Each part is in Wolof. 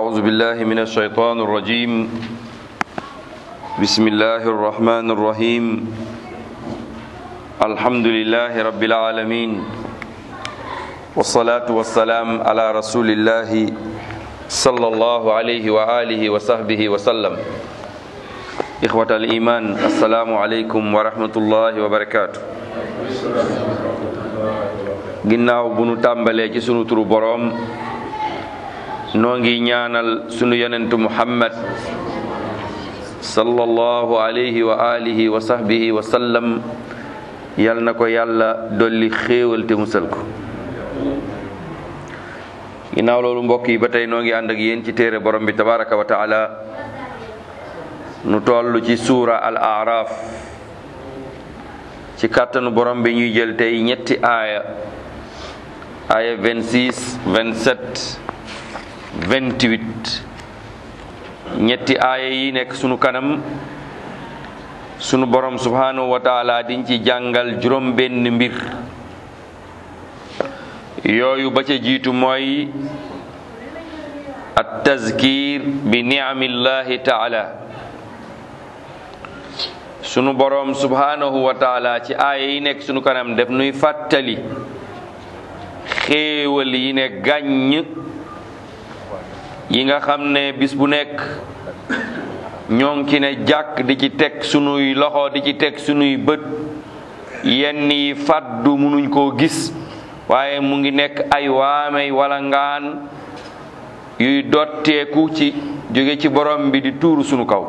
أعوذ بالله من الشيطان الرجيم بسم الله الرحمن الرحيم الحمد لله رب العالمين والصلاة والسلام على رسول الله صلى الله عليه وآله وصحبه وسلم إخوة الإيمان السلام عليكم ورحمة الله وبركاته ginnaaw bu nu tàmbalee ci sunu turu boroom noo ngi ñaanal sunu yonentu muhammad sallallahu alayhi wa alihi wa sahbihi wa sallam yal na ko yàlla dolli xéewal te musal ko ginnaaw loolu mbokk yi ba tey noo ngi ànd ak yéen ci téere borom bi tabaraka wa taala nu toll ci suura al araf ci kàttanu borom bi ñuy jël tey ñetti aaya aaya 26 27 28 ñetti aaya yi nekk sunu kanam sunu borom subhanahu wa taala diñ ci jàngal juróom benn mbir yooyu ba ca jiitu mooy at tazkir bi ni'amillahi taala sunu borom subhanahu wa taala ci aaya yi nekk sunu kanam def nuy fàttali xéewal yi ne gàññ yi nga xam ne bis bu nekk ñoo ngi ci ne jàkk di ci teg sunuy loxo di ci teg sunuy bët yenn yi fàddu munuñ koo gis waaye mu ngi nekk ay waamey wala ngaan yuy dotteeku ci jóge ci borom bi di tuuru sunu kaw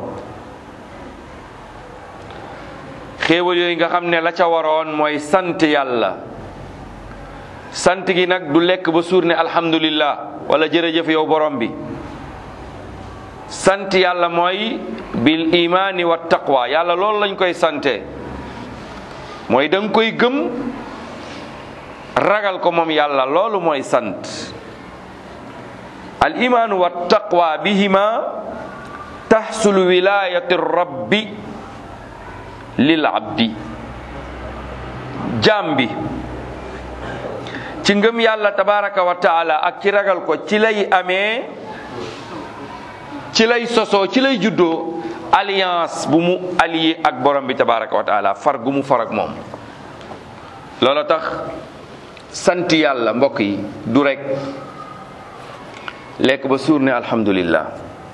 xéewal yooyu nga xam ne la ca waroon mooy sant yàlla sant gi nag du lekk ba suur ne alhamdulillah wala jërëjëf yow borom bi sant yàlla mooy bil imaani wa taqwa yàlla loolu lañ koy sante mooy da nga koy gëm ragal ko moom yàlla loolu mooy sant al imaanu wa taqwa bihima taxsulu wilayati rabbi lil abdi jaam bi ci ngëm yàlla tabaraka wa taala ak ci ragal ko ci lay amee ci lay sosoo ci lay juddoo alliance bu mu allié ak borom bi tabaraka wa taala far gu mu far ak moom loola tax sant yàlla mbokk yi du rek lekk ba suur ne alhamdulillah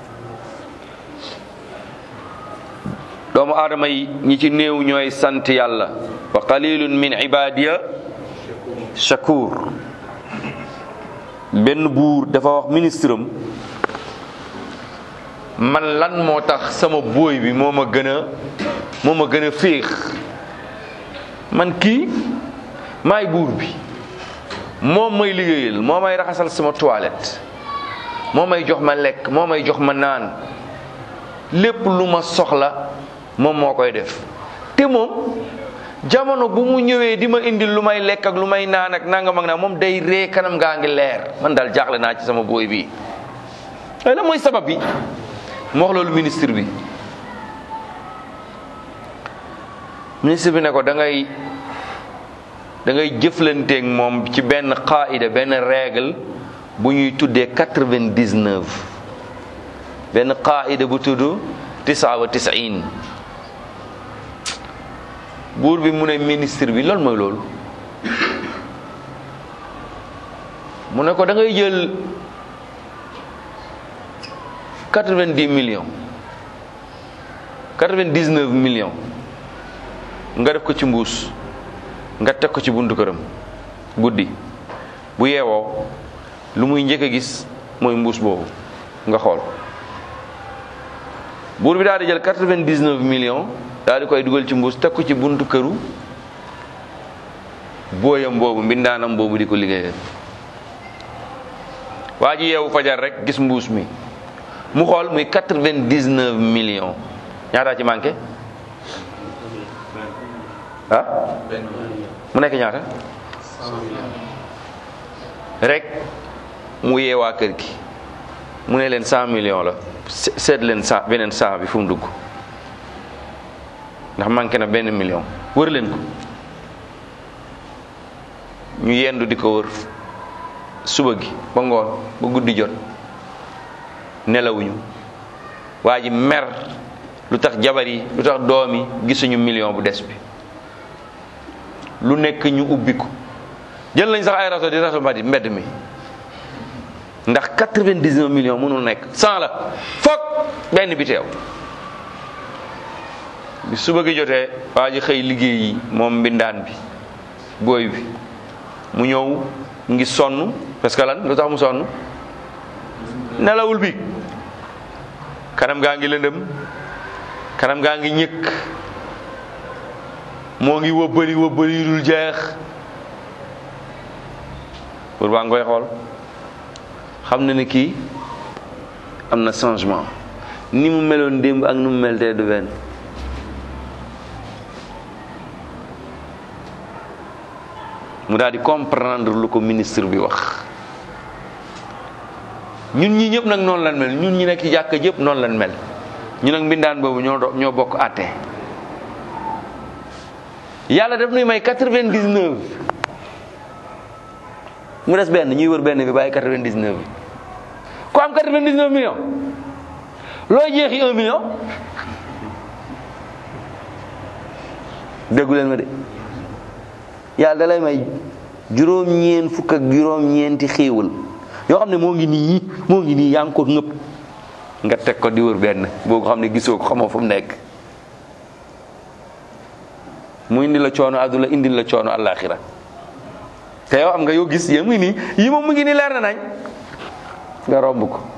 doomu aadama yi ñi ci néew ñooy sant yàlla wa qalilun min ibadiya shakur benn buur dafa wax ministre am man lan moo tax sama bóoy bi moo ma gën a moo ma gën a féex man kii maay buur bi moom may liggéeyal moo may raxasal sama toilette moo may jox ma lekk moo may jox ma naan lépp lu ma soxla moom moo koy def te moom jamono bu mu ñëwee di ma indil lu may lekk ak lu may naan ak nangam ak naa moom day ree kanam gaa ngi leer man daal jaaxle naa ci sama booy bi ay la mooy sabab bi mu wax loolu ministre bi ministre bi ne ko da ngay da ngay jëflanteeg moom ci benn qaida benn règle bu ñuy tuddee quatre-vingt-dix-neuf benn qaida bu tudd tisaa wa tisain buur bi mu ne ministre bi loolu mooy loolu mu ne ko da ngay jël quatre-vingt-dix millions quatre-vingt-dix-neuf millions nga def ko ci mbuus nga teg ko ci buntu këram guddi bu yeewoo lu muy njëkk a gis mooy mbuus boobu nga xool buur bi daal di jël quatre-vingt-dix-neuf millions daal di koy dugal ci mbuus teg ko ci buntu këru booyam boobu mbindaanam boobu di ko liggéeyal waa ji yeewu fajar rek gis mbuus mi mu xool muy quatre-vingt-dix-neuf millions ñaata ci manqué ah mu nekk ñaata rek mu yeewaa kër gi mu ne leen cent millions la seet leen cent beneen cent bi fu mu dugg ndax manqué na benn million wër leen ko ñu yendu di ko wër suba gi ba ngoon ba guddi jot nelawuñu waa ji mer lu tax jabar yi lu tax doom yi gisuñu million bu des bi lu nekk ñu ubbi ko jël nañ sax ay rato di rato mbadi mbedd mi ndax 99 millions mënul nekk 100 la foog benn bi teew bi suba gi jotee waa ji xëy liggéey yi moom mbindaan bi booy bi mu ñëw ngi sonn parce que lan lu tax mu sonn nelawul bi kanam gaa ngi lëndëm kanam gaa ngi ñëkk moo ngi wëbbali wëbbali dul jeex pour baa ngoy xool xam na ni kii am na changement ni mu meloon démb ak ni mu mel tey du benn mu daal di comprendre lu ko ministre bi wax ñun ñi ñëpp nag noonu lan mel ñun ñi nekk ci jàkka jëpp noonu lan mel ñu nag mbindaan boobu ñoo do- ñoo bokk àtte yàlla daf nuy may quatre-vingt-dix-neuf mu des benn ñuy wër benn bi bàyyi quatre-vingt-dix-neuf bi ku am quatre-vingt-dix-neuf millions looy jeexi un million déggu leen ma de yàlla da lay may juróom-ñeent fukk ak juróom-ñeenti xéewal yoo xam ne moo ngi nii moo ngi nii yaa ngi ko ngëpp nga teg ko di wër benn boo ko xam ne gisoo ko xamoo fu mu nekk mu indi la coono àdduna indi la coono àllaaxira te yow am nga yow gis yéen muy nii yi moom mu ngi nii leer na nañ nga romb ko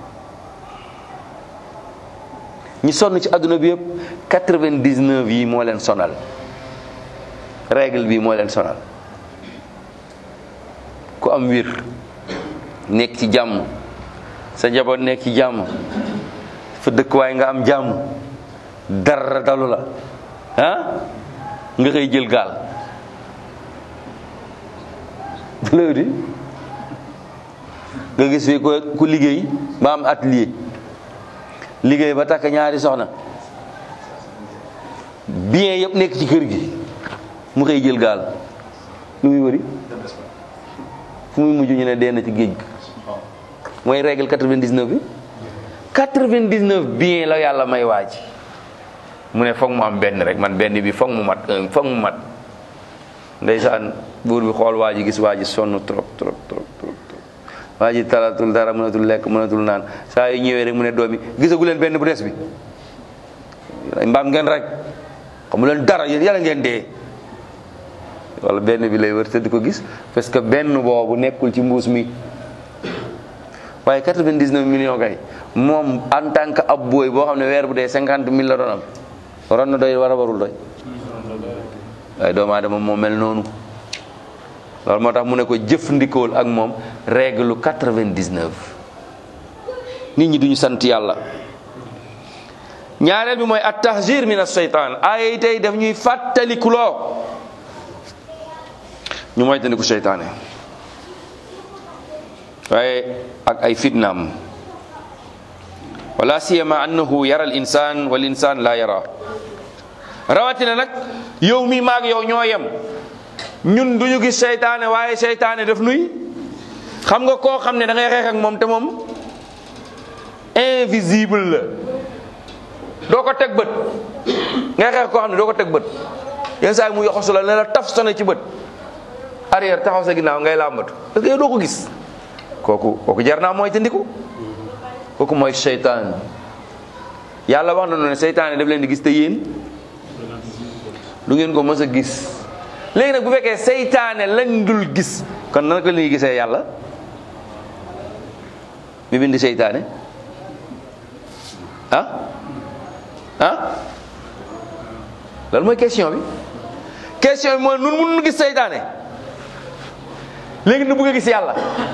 ñi sonn ci àdduna bi yëpp quatre-vingt-dix-neuf yi moo leen sonal règle bi moo leen sonal ku am wir nekk ci jàmm sa njaboot nekk ci jàmm fa dëkkuwaay nga am jàmm dara dalu la ah nga xëy jël gaal loolu di nga gis fi ko ku liggéey ba am atelier liggéey ba takk ñaari soxna bien yëpp nekk ci kër gi mu xëy jël gaal lu muy wëri fu muy mujj ñu ne dee na ci géej gi mooy règle 99 bi 99 bien la yàlla may waaj mu ne foog mu am benn rek man benn bi foog mu mat foog mu mat ndeysaan buur bi xool waa ji gis waa ji sonn trop trop trop trop trop waa ji talatul dara mënatul lekk mënatul naan saa yu ñëwee rek mu ne doom yi gisagu leen benn bu des bi mbaam ngeen rek xamu leen dara yéen yàlla ngeen dee wala benn bi lay wër te di ko gis parce que benn boobu nekkul ci mbuus mi waaye 99 millions kay moom en tant que ab booy boo xam ne weer bu dee 50 mille la doon am waroon na doy war a warul doy waaye doomu aadama moo mel noonu loolu moo tax mu ne ko jëfandikool ak moom règle 99 nit ñi duñu sant yàlla ñaareel bi mooy at tahzir min as-seytaan ay tey daf ñuy fàttalikuloo ñu moytandiku seytaane waaye ak ay fitnaam wala siyama annahu yara al insan wal insan la yara rawatina nag yow mi maag yow ñoo yem ñun duñu gis seytaane waaye seytaane daf nuy xam nga koo xam ne da ngay xeex ak moom te moom invisible la doo ko teg bët ngay xeex koo xam ne doo ko teg bët yenn saa yi mu yoxosu la ne la taf sone ci bët arrière taxaw sa ginnaaw ngay làmbatu parce que yow doo ko gis kooku kooku jar naa mooy tandiku kooku mooy seytaan yàlla wax na ne seytaane daf leen di gis te yéen du ngeen ko mës a gis léegi nag bu fekkee seytaane lañ dul gis kon naka la ñuy gisee yàlla mi bindi seytaane ah ah loolu mooy question bi question bi mooy nun mun nu gis seytaane léegi nu bëgg a gis yàlla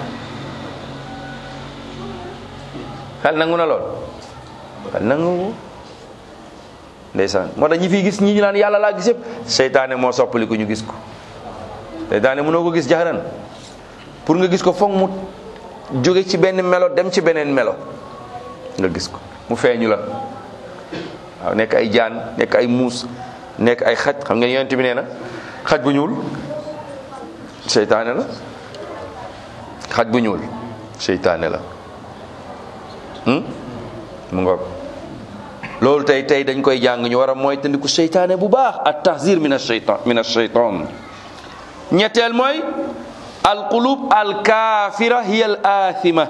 xel nangu na lool xel nangu ndeysaan moo tax ñi fi gis ñi ñu naan yàlla laa gis yëpp seytaane moo soppali ko ñu gis ko seytaane mënoo ko gis jaxaran pour nga gis ko foog mu jóge ci benn melo dem ci beneen melo nga gis ko mu feeñu la waaw nekk ay jaan nekk ay muus nekk ay xaj xam nga yonent bi nee na xaj bu ñuul seytaane la xaj bu ñuul seytaane la mu ngoog loolu tey tey dañ koy jàng ñu war a mooy tandiku seytaane bu baax at tahzir min asheytan min asheytan ñetteel mooy alqulub alkaafira hiya al athima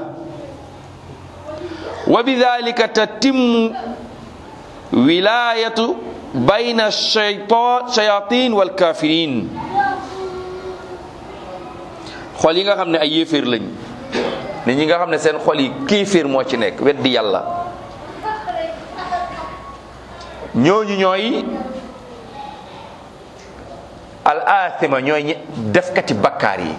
wa bidalika tatimmu wilayatu bayna shayatin wal kafirin xol yi nga xam ne ay yéeféer lañ nit ñi nga xam ne seen xol yi kéeféer moo ci nekk weddi yàlla ñooñu ñooy al athima ñooy ñi defkati bakkaar yi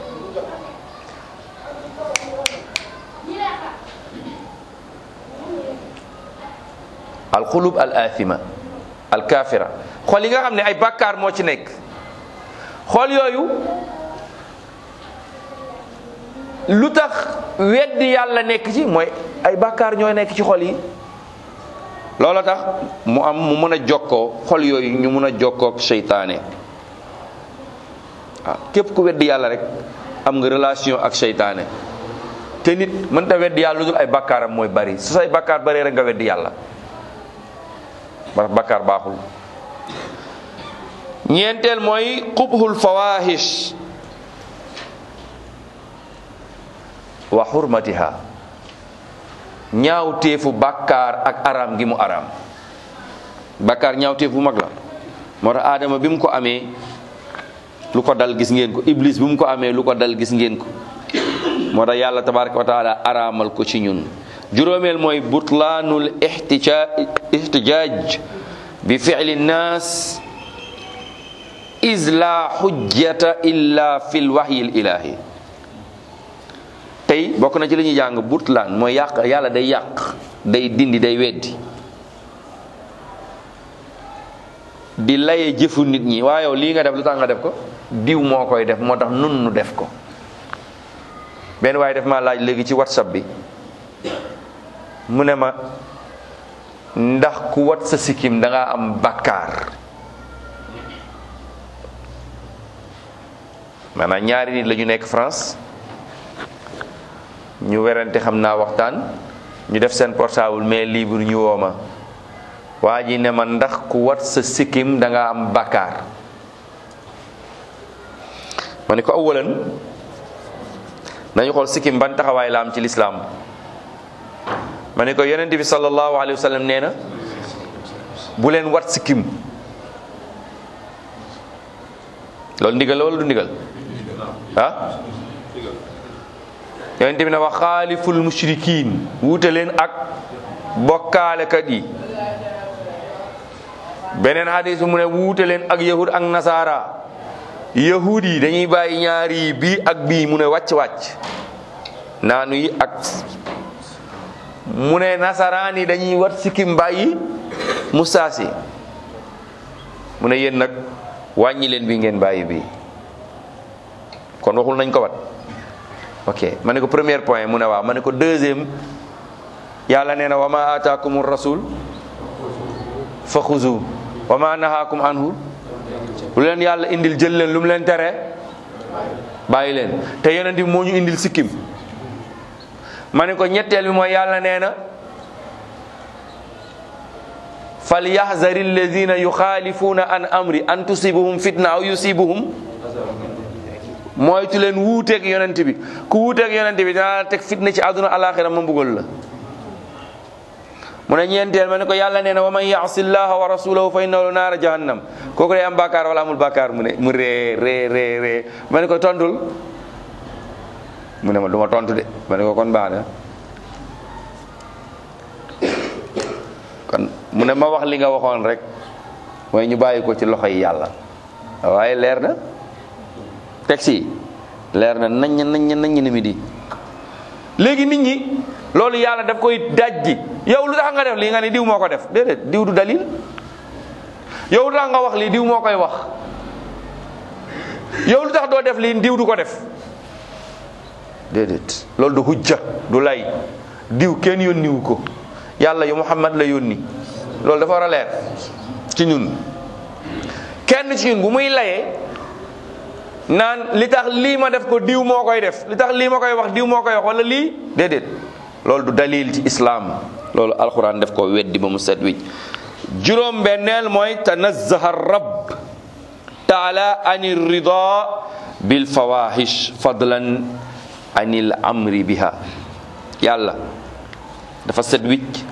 al xulub al athima al kafira xol yi nga xam ne ay bakkaar moo ci nekk xol yooyu lu tax weddi yàlla nekk ci mooy ay bakkaar ñooy nekk ci xol yi loola tax mu am mu mën a jokkoo xol yooyu ñu mën a jokkoo ak seytaane waaw képp ku weddi yàlla rek am nga relation ak seytaane te nit mënta weddi yàlla lu dul ay bakkaaram mooy bari su say bakkaar bari rek nga weddi yàlla ba bakkaar baaxul ñeenteel mooy qubhul fawahish wa xurmatiha ñaawteefu bàkkaar ak araam gi mu araam bàkkaar ñaawteef bu mag la moo tax aadama bi mu ko amee lu ko dal gis ngeen ko iblis bi mu ko amee lu ko dal gis ngeen ko moo tax yàlla tabaraka wa taala araamal ko ci ñun juróomeel mooy butlaanul ihtijaaj bi fi'li nnaas is la xujjata illa fi lwaxyi l ilahi tey bokk na ci li ñuy jàng butlaan mooy yàq yàlla day yàq day dindi day weddi di laye jëfu nit ñi waaye yow lii nga def lu tax nga def ko diw moo koy def moo tax nun nu def ko benn waaye def maa laaj léegi ci whatsapp bi mu ne ma ndax ku wat sa sikkim da nga am bakkaar maanaam ñaari nit la ñu nekk France ñu werante xam naa waxtaan ñu def seen portable mais libre ñu woo ma waa ji ne ma ndax ku wat sa sikkim da nga am bakkaar ma ne ko awalan nañu xool sikkim ban taxawaay la am ci lislaam ma ne ko yonent bi sallallahu alayhi wa sallam nee na bu leen wat sikkim loolu ndigal la wala du ndigal ah yonent bi ne wax xaaliful mushrikiin wuute leen ak bokkaalekat yi beneen hadis mu ne wuute leen ak yahud ak nasaara yahud yi dañuy bàyyi ñaari yi bii ak bii mu ne wàcc-wàcc naanu yi ak mu ne nasaraan yi dañuy wat sikkim bàyyi mustaasi mu ne yéen nag wàññi leen bi ngeen bàyyi bii kon waxul nañ ko wat ok ma ne ko premier point mu ne waaw ma ne ko deuxième yàlla nee na wa ma ataakum rasul fa xuzu wa ma nahaakum anhu lu leen yàlla indil jël leen lu mu leen tere bàyyi leen te yonent bi moo ñu indil sikkim ma ne ko ñetteel bi mooy yàlla nee na fal yaxzari alladina yuxaalifuuna an amri an tusibuhum fitna aw yusibuhum moytu leen wuuteeg yonent bi ku wuuteeg yonent bi dinaa la teg fitna ci àdduna alaxira ma mbugal la mu ne ñeenteel ma ne ko yàlla nee na wa man yaasi llaha wa rasulahu fa innahu naara jahannam kooku day am bàkkaar wala amul bàkkaar mu ne mu ree ree ree ree ma ne ko tontul mu ne ma du ma tontu de ma ne ko kon baax na kon mu ne ma wax li nga waxoon rek mooy ñu bàyyi ko ci loxo yi yàlla waaye leer na taxi leer na nañ nañ nañ ni mi di léegi nit ñi loolu yàlla daf koy dajji yow lu tax nga def lii nga ne diw moo ko def déedéet diw du dalil yow lu tax nga wax lii diw moo koy wax yow lu tax doo def lii diw du ko def déedéet loolu du hujja du lay diw kenn yónniwu ko yàlla yu Muhammad la yónni loolu dafa war a leer ci ñun kenn ci ñun bu muy layee naan li tax lii ma def ko diw moo koy def li tax lii ma koy wax diw moo koy wax wala lii déedéet loolu du dalil ci islaam loolu alquran def ko weddi ba mu set wicc juróom benneel mooy tanazzaha rab taala ani rida bil fawahish fadlan anil amri biha yàlla dafa set wicc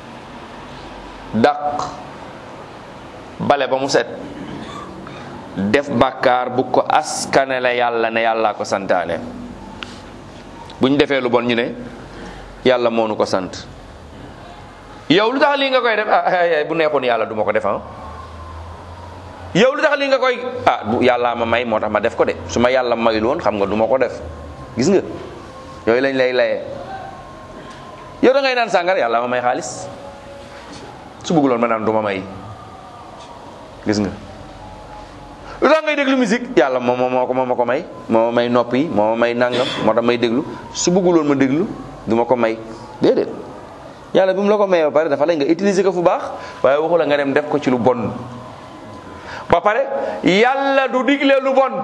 dàq bale ba mu set def bàkkaar bu ko askanale yàlla ne yàllaa ko santaane bu ñu defee lu bon ñu ne yàlla moo nu ko sant yow lu tax lii nga koy def ah ay bu neexoon yàlla du ma ko def ah yow lu tax lii nga koy ah bu yàllaa ma may moo tax ma def ko de su ma yàlla mayul woon xam nga du ma ko def gis nga yooyu lañ lay layee yow da ngay naan sàngar yàlla ma may xaalis su bëgguloon ma naan du ma may gis nga lu tax ngay déglu musique yàlla moom moo ko moo ma ko may moo ma may nopp yi moo ma may nangam moo tax may déglu su bëgguloon ma déglu du ma ko may déedéet yàlla bi mu la ko mayee ba pare dafa lay nga utiliser ko fu baax waaye waxu la nga dem def ko ci lu bon ba pare yàlla du digle lu bon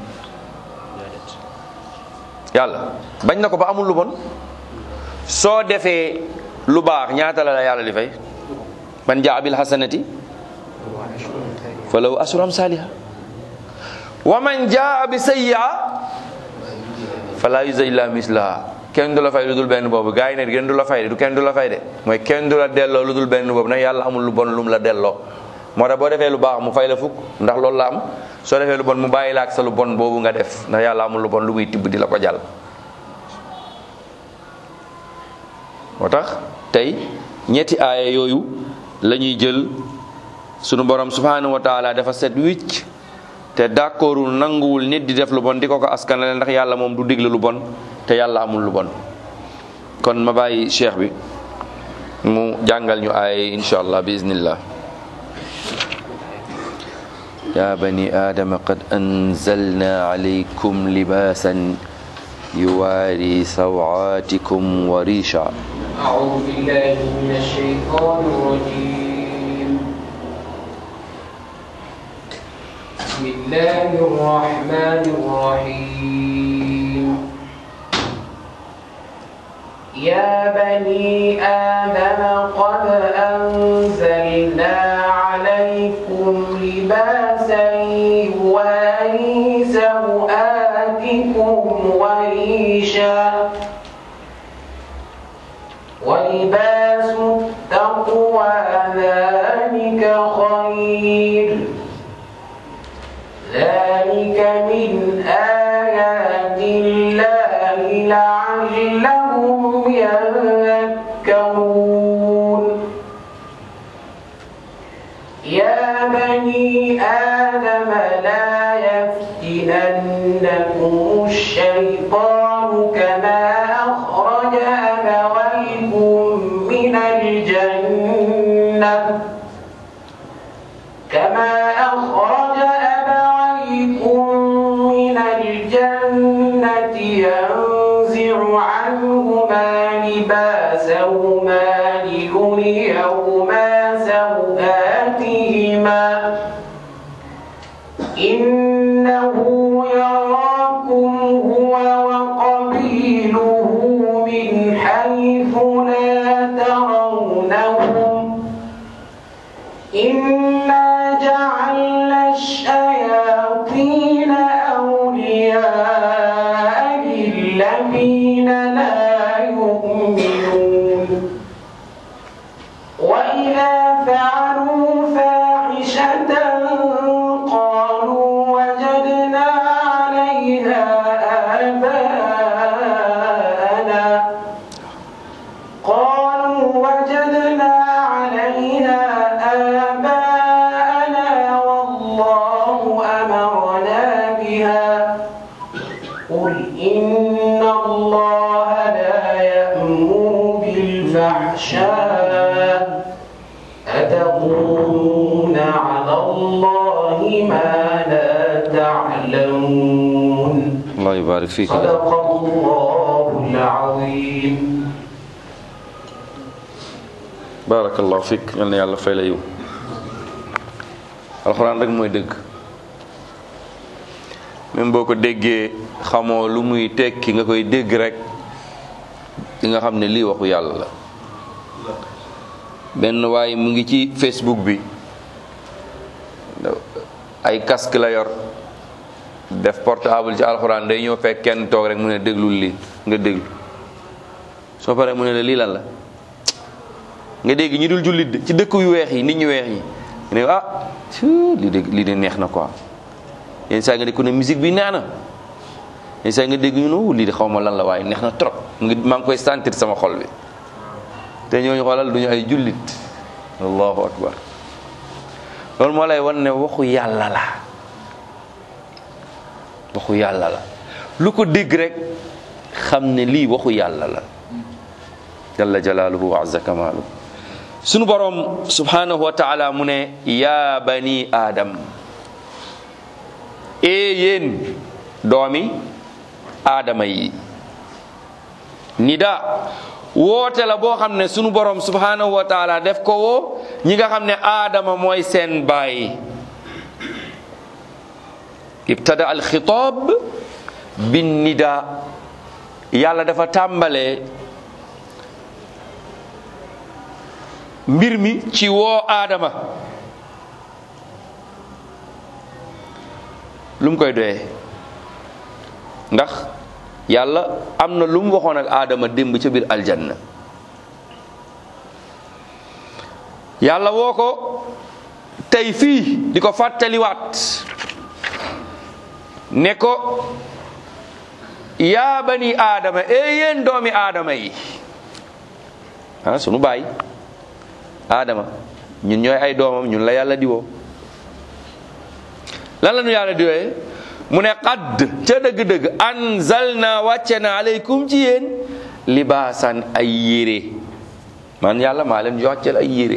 yàlla bañ na ko ba amul lu bon soo defee lu baax ñaata la la yàlla di fay man jaa bil hasanati fa lahu asru amsaliha wa man jaa bi sayyi'a fala yujza illa mislaha kenn du la fay lu dul benn boobu gars yi ne kenn du la fay de du kenn du la fay de mooy kenn du la delloo lu dul benn boobu nag yàlla amul lu bon lu mu la delloo moo tax boo defee lu baax mu fay la fukk ndax loolu la am soo defee lu bon mu bàyyi la ak sa lu bon boobu nga def ndax yàlla amul lu bon lu muy tibb di la ko jàll moo tax tey ñetti aaya yooyu la ñuy jël sunu borom subhanahu wa taala dafa set wicc te d'accordul nanguwul nit di def lu bon di ko ko askanale ndax yàlla moom du digle lu bon te yàlla amul lu bon kon ma bàyyi cheikh bi mu jàngal ñu aaya insha allah bi iznillah يا بني آدم قد أنزلنا عليكم لباسا يواري سوعاتكم وريشا أعوذ بالله من الشيطان الرجيم بسم الله الرحمن الرحيم يا بني آدم قد أنزلنا عليكم لباسا يواري سوآتكم وريشا ولباس التقوى ذلك خير ذلك من آيات الله لعلهم يذكرون يا بني آدم لا يفتننكم الشيطان كما أخرج أبويكم من الجنة كما أخرج أبويكم من الجنة ينزع عنهما لباسهما ليريهما سوآتهما إنه يراكم هو وقبيله من حيث لا ترونهم إنا جعلنا الشياطين أولياء للذين لا يؤمنون وإذا فعلوا فاحشة قالوا وجدنا عليها آباءنا قالوا وجدنا عليها آباءنا والله أمرنا بها قل إن الله لا يأمر بالفحشاء أتقولون على الله ما لا تعلمون الله يبارك فيك صدق الله العظيم barakallahu fik yal na yàlla fay la yiw alxuraan rek mooy dëgg même boo ko déggee xamoo lu muy tekki nga koy dégg rek li nga xam ne lii waxu yàlla la benn waaye mu ngi ci facebook bi ay casque la yor def portable ci alxuraan day ñëw fekk kenn toog rek mu ne déglul lii nga déglu soo paree mu ne la lii lan la nga dégg ñi dul jullit ci dëkk yu weex yi nit ñu weex yi ne ah lii de lii de neex na quoi yenn saa nga dégg ku ne musique bi neex na yenn saa nga dégg ñu ne lii de xaw ma lan la waaye neex na trop ngi maa ngi koy sentir sama xol bi te ñooñu xoolal duñu ay jullit allahu akbar loolu moo lay wan ne waxu yàlla la waxu yàlla la lu ko dégg rek xam ne lii waxu yàlla la jalla jalaaluhu wa azza kamaaluhu sunu borom subhanahu wa taala mu ne yaa bani aadam ee yéen doomi aadama yi nida woote la boo xam ne sunu borom subhanahu wa taala def ko woo ñi nga xam ne aadama mooy seen baay ibtada al xitaab bin nida yàlla dafa tàmbalee mbir mi ci woo aadama lu mu koy doyee ndax yàlla am na lu mu waxoon ak aadama démb ca biir aljanna yàlla woo ko tey fii di ko fàttaliwaat ne ko yaa bani aadama ee yéen doomi aadama yi ah sunu baay aadama ñun ñooy ay doomam ñun la yàlla di woo lan la ñu yàlla di wooye mu ne qad ca dëgg-dëgg anzalna wàcce na aleykum ci yéen libaasan ay yére man yàlla maa leen wàccel ay yére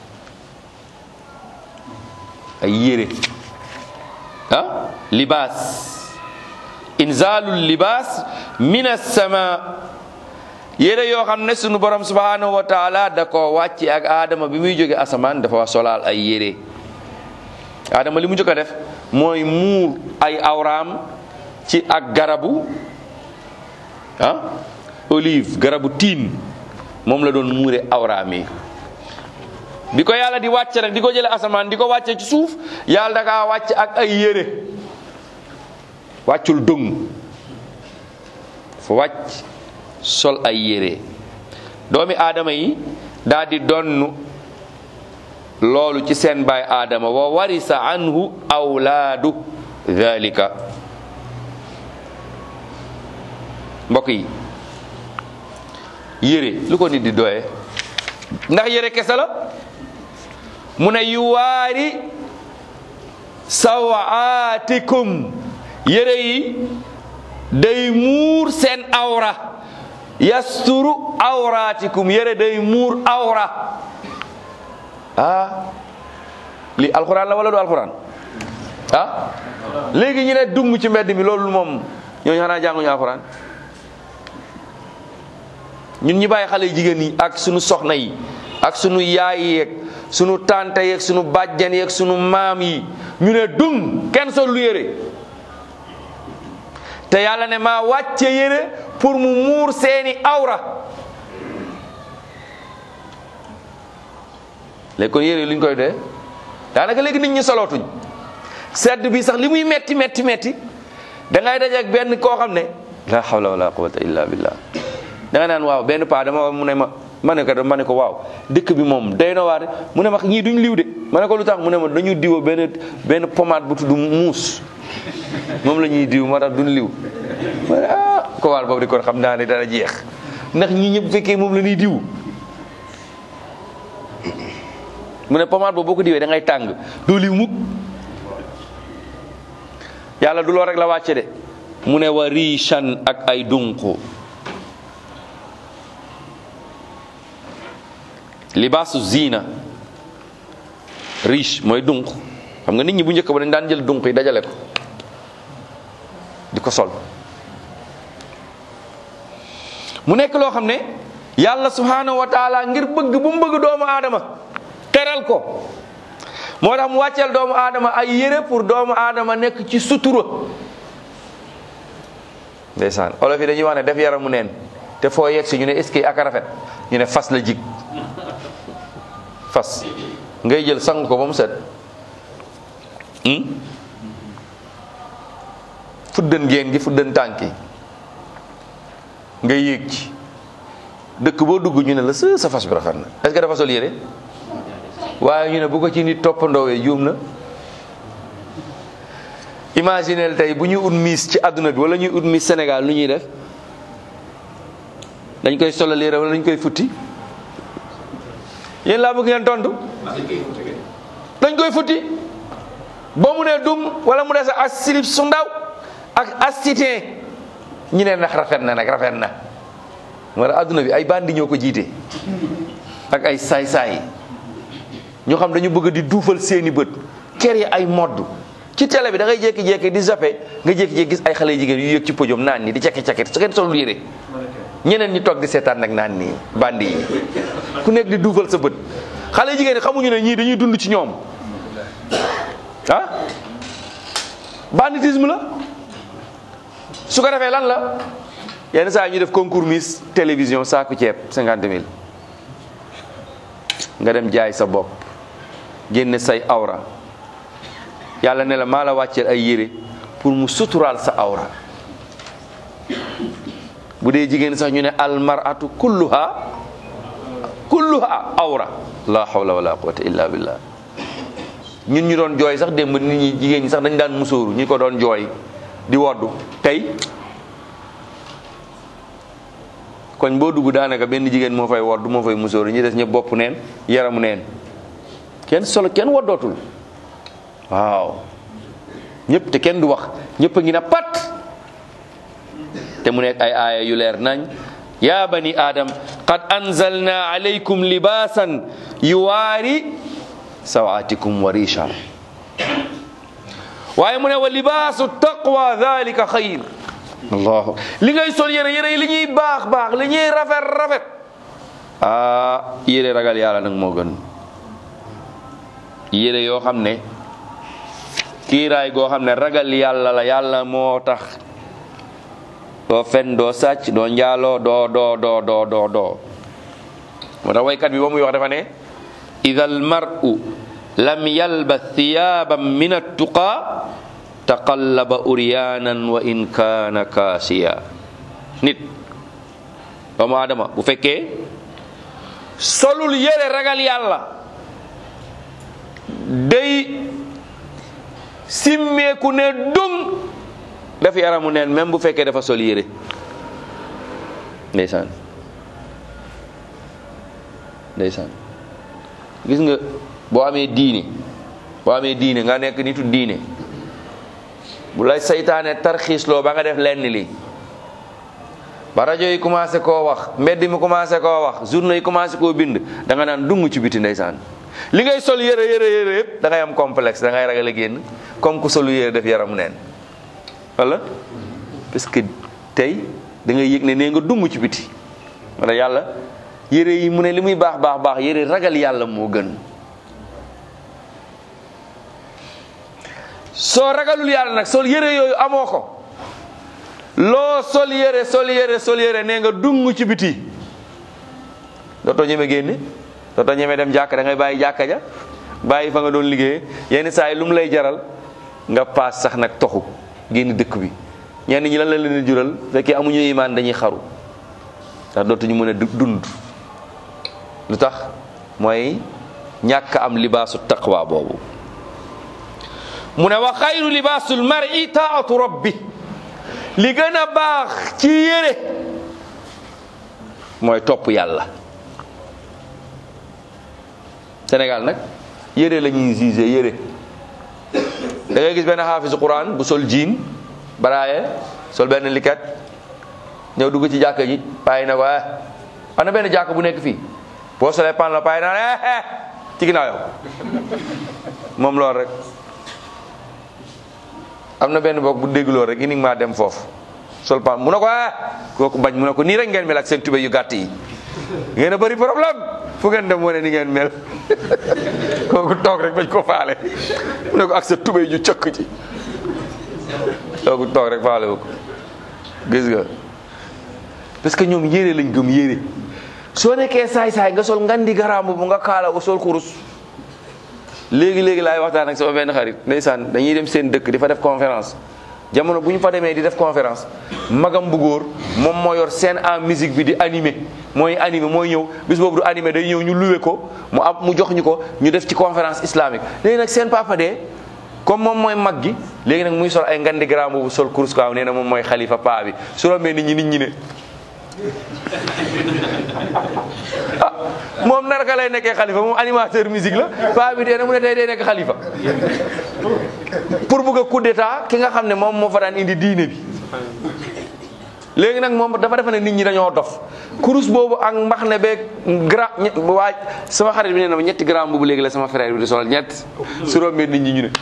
ay yére ah libaas inzalul libaas min as-sama yére yoo xam ne sunu borom subhanahu wa taala da ko wàcce ak aadama bi muy jóge asamaan dafa solaal ay yére aadama li mu njëkk a def mooy muur ay awraam ci ak garabu ah olive garabu tiin moom la doon muure awraam yi bi ko yàlla di wàcce rek di ko jële asamaan di ko wàcce ci suuf yàlla da kaa wàcce ak ay yére wàccul dëng fa wàcc sol ay yére doomi aadama yi daal di donn loolu ci seen baay aadama wa warisa anhu awlaadu dhalika mbokk yi yére lu ko nit di doye ndax yére kese la mu ne yuwaari sawaatikum yére yi day muur seen awra yasturu awraatikum yére day muur awra ah li alxuraan la wala du alxuraan ah léegi ñu ne dung ci mbedd mi loolu moom ñooñu xanaa jànguñu alxuraan ñun ñi bàyyi xale yu jigéen yi ak sunu soxna yi ak sunu yaay yeeg sunu tante yeeg sunu bàjjen yeeg sunu maam yi ñu ne dung kenn sol lu yére te yàlla ne maa wàcce yére pour mu muur seeni awra léegi kon yére lu ñu koy dee daanaka léegi nit ñi solootuñ sedd bi sax li muy metti metti metti da ngay daje ak benn koo xam ne la hawla wala quwwata illa billah da nga naan waaw benn paa dama mu ne ma ma ne ko ma ne ko waaw dëkk bi moom day na waar mu ne ma ñii duñ liw de ma ne ko lu tax mu ne ma dañu diwo benn benn pommade bu tudd muus moom la ñuy diw moo tax duñ liw ma ne ah ko waal boobu di kon xam naa ne dara jeex ndax ñi ñëpp fekkee moom la ñuy diw mu ne pommade boobu boo ko diwee da ngay tàng doo liw mukk yàlla du loo rek la wàcce de mu ne wa riichan ak ay dunqu libaasu zina riche mooy dunq xam nga nit ñi bu njëkk ba dañ daan jël dunq yi dajale ko di ko sol mu nekk loo xam ne yàlla subhanahu wa taala ngir bëgg bu mu bëgg doomu aadama teral ko moo tax mu wàcceel doomu aadama ay yére pour doomu aadama nekk ci sutura ndeysaan olof yi dañuy wax ne def yaramu neen te foo yegg si ñu ne est-ce que ak rafet ñu ne fas la jig fas ngay jël sang ko ba mu set fuddan géen gi fuddan tànk yi nga yéeg ci dëkk boo dugg ñu ne la sa sa fas bi rafet na est-ce que dafa sol yére waaye ñu ne bu ko ci nit toppandoowee juum na imagineel tey bu ñuy ut miis ci àdduna bi wala ñuy ut miis Sénégal lu ñuy def dañ koy solal yére wala dañ koy futti yéen laa bëgg ngeen tontu dañ koy futti ba mu ne dum wala mu ne sa as silib su ndaw ak as sitin ñu ne ndax rafet na nag rafet na wala adduna bi ay bandi ñoo ko jiite ak ay saay-saay ñoo xam dañu bëgg di duufal seeni bët kër yi ay modd ci télé bi da ngay jékki-jékki di zappe nga jékki-jékki gis ay xale jigéen yu yëg ci podium naan nii di cekki-cekki su ngeen solul yére ñeneen ñi toog di seetaan nag naan nii bandi yi ku nekk di duufal sa bët xale jigéen ñi xamuñu ne ñii dañuy dund ci ñoom ah banditisme la su ko defee lan la yenn saa yi ñu def concours Miss télévision saaku ceeb cinquante mille nga dem jaay sa bopp génne say awra yàlla ne la maa la wàcceel ay yére pour mu suturaal sa awra bu dee jigéen sax ñu ne almaratu kulluha kulluha awra la hawla wala quwwata illa billah ñun ñu doon jooy sax démb nit ñi jigéen ñi sax dañ daan musóoru ñu ko doon jooy di woddu tey koñ boo dugg daanaka benn jigéen moo fay woddu moo fay musóoru ñi des ñëpp bopp neen yaramu neen kenn solo kenn woddootul waaw ñëpp te kenn du wax ñëpp a ngi na pat te mu nekk ay aaya yu leer nañ ya bani adam qad anzalna alaykum libasan yuwaari sawaatikum wa risha waaye mu ne wa libaasu taqwa dhalika xayr allahu li ngay sol yére yére yi li ñuy baax baax li ñuy rafet rafet ah yére ragal yàlla nag moo gën yére yoo xam ne kiiraay goo xam ne ragal yàlla la yàlla moo tax doo fen doo sàcc doo njaaloo doo doo doo doo doo doo moo tax waykat bi ba muy wax dafa ne ida almaru lam yalbas thiyaban min attuqa taqallaba uryanan wa in kaana kaasiya nit doomu aadama bu fekkee solul yére ragal yàlla day simmeeku ne dung daf yaramu neen même bu fekkee dafa sol yére ndeysaan ndeysaan gis nga boo amee diine boo amee diine nga nekk nitu diine bu lay saytaane tarxiisloo ba nga def lenn li ba rajo yi commencé koo wax mbedd mi commencé koo wax journaux yi commencé koo bind da nga naan dung ci biti ndeysaan li ngay sol yére yére yére yëpp da ngay am complexe da ngay ragal a génn comme ku solu yére def yaramu neen wala parce que tey da ngay yëg ne nee nga dung ci biti wala yàlla yére yi mu ne li muy baax baax baax yére ragal yàlla moo gën soo ragalul yàlla nag sol yére yooyu amoo ko loo sol yére sol yére sol yére nee nga dung ci biti dootoo ñeme génne dootoo ñeme dem jàkka da ngay bàyyi jàkka ja bàyyi fa nga doon liggéeye yenn saa yi lu mu lay jaral nga paas sax nag toxu génn dëkk bi ñenn ñi lan la leen di jural fekkee amuñu imaan dañuy xaru ndax dootuñu mën a dund lu tax mooy ñàkk am libaasu taqwa boobu mu ne wa xayru libaasul mar'i taatu rabbi li gën a baax ci yére mooy topp yàlla Sénégal nag yére la ñuy jugé yére da ngay gis benn xaafisu quran bu sol jiin baraaye sol benn likat ñëw dugg ci jàkka ji payi na ko eh am na benn jàkka bu nekk fii boo solee pan la payi naa eh ci ginnaaw yow moom loolu rek am na benn boog bu déggloo rek uniquement dem foofu sol pan mu ne ko eh kooku bañ mu ne ko nii rek ngeen mel ak seen tubé yu gàtt yi ngeen a bëri problème fu ngeen dem wane ni ngeen mel kooku toog rek bañ ko faale mu ne ko ak sa tubé ju cëkk ci kooku toog rek faale wu ko gis nga parce que ñoom yére lañ gëm yére soo nekkee saay-saay nga sol ngandi garambu bu nga kaala ko sol kurus léegi léegi laay waxtaan ak sama benn xarit ndeysaan dañuy dem seen dëkk di fa def conférence jamono bu ñu fa demee di def conférence magam bu góor moom moo yor scène en musique bi di animé mooy animé mooy ñëw bis boobu du animé day ñëw ñu luwe ko mu am mu jox ñu ko ñu def ci conférence islamique léegi nag seen papa de comme moom mooy mag gi léegi nag muy sol ay ngandi grand bu sol kurus kaaw nee na moom mooy xalifa paa bi su rombee nit ñi nit ñi ne ah moom narka lay nekkee xalifa moom animateur musique la paa bi dee na mu ne tey day nekk xalifa pour bëgg a coup d'état ki nga xam ne moom moo fa daan indi diine bi léegi nag moom dafa defe ne nit ñi dañoo dof kurus boobu ak mbax ne beeg gra waaj sama xarit bi nee na ma ñetti grand boobu léegi la sama frère bi di solal ñett su rombee nit ñi ñu ne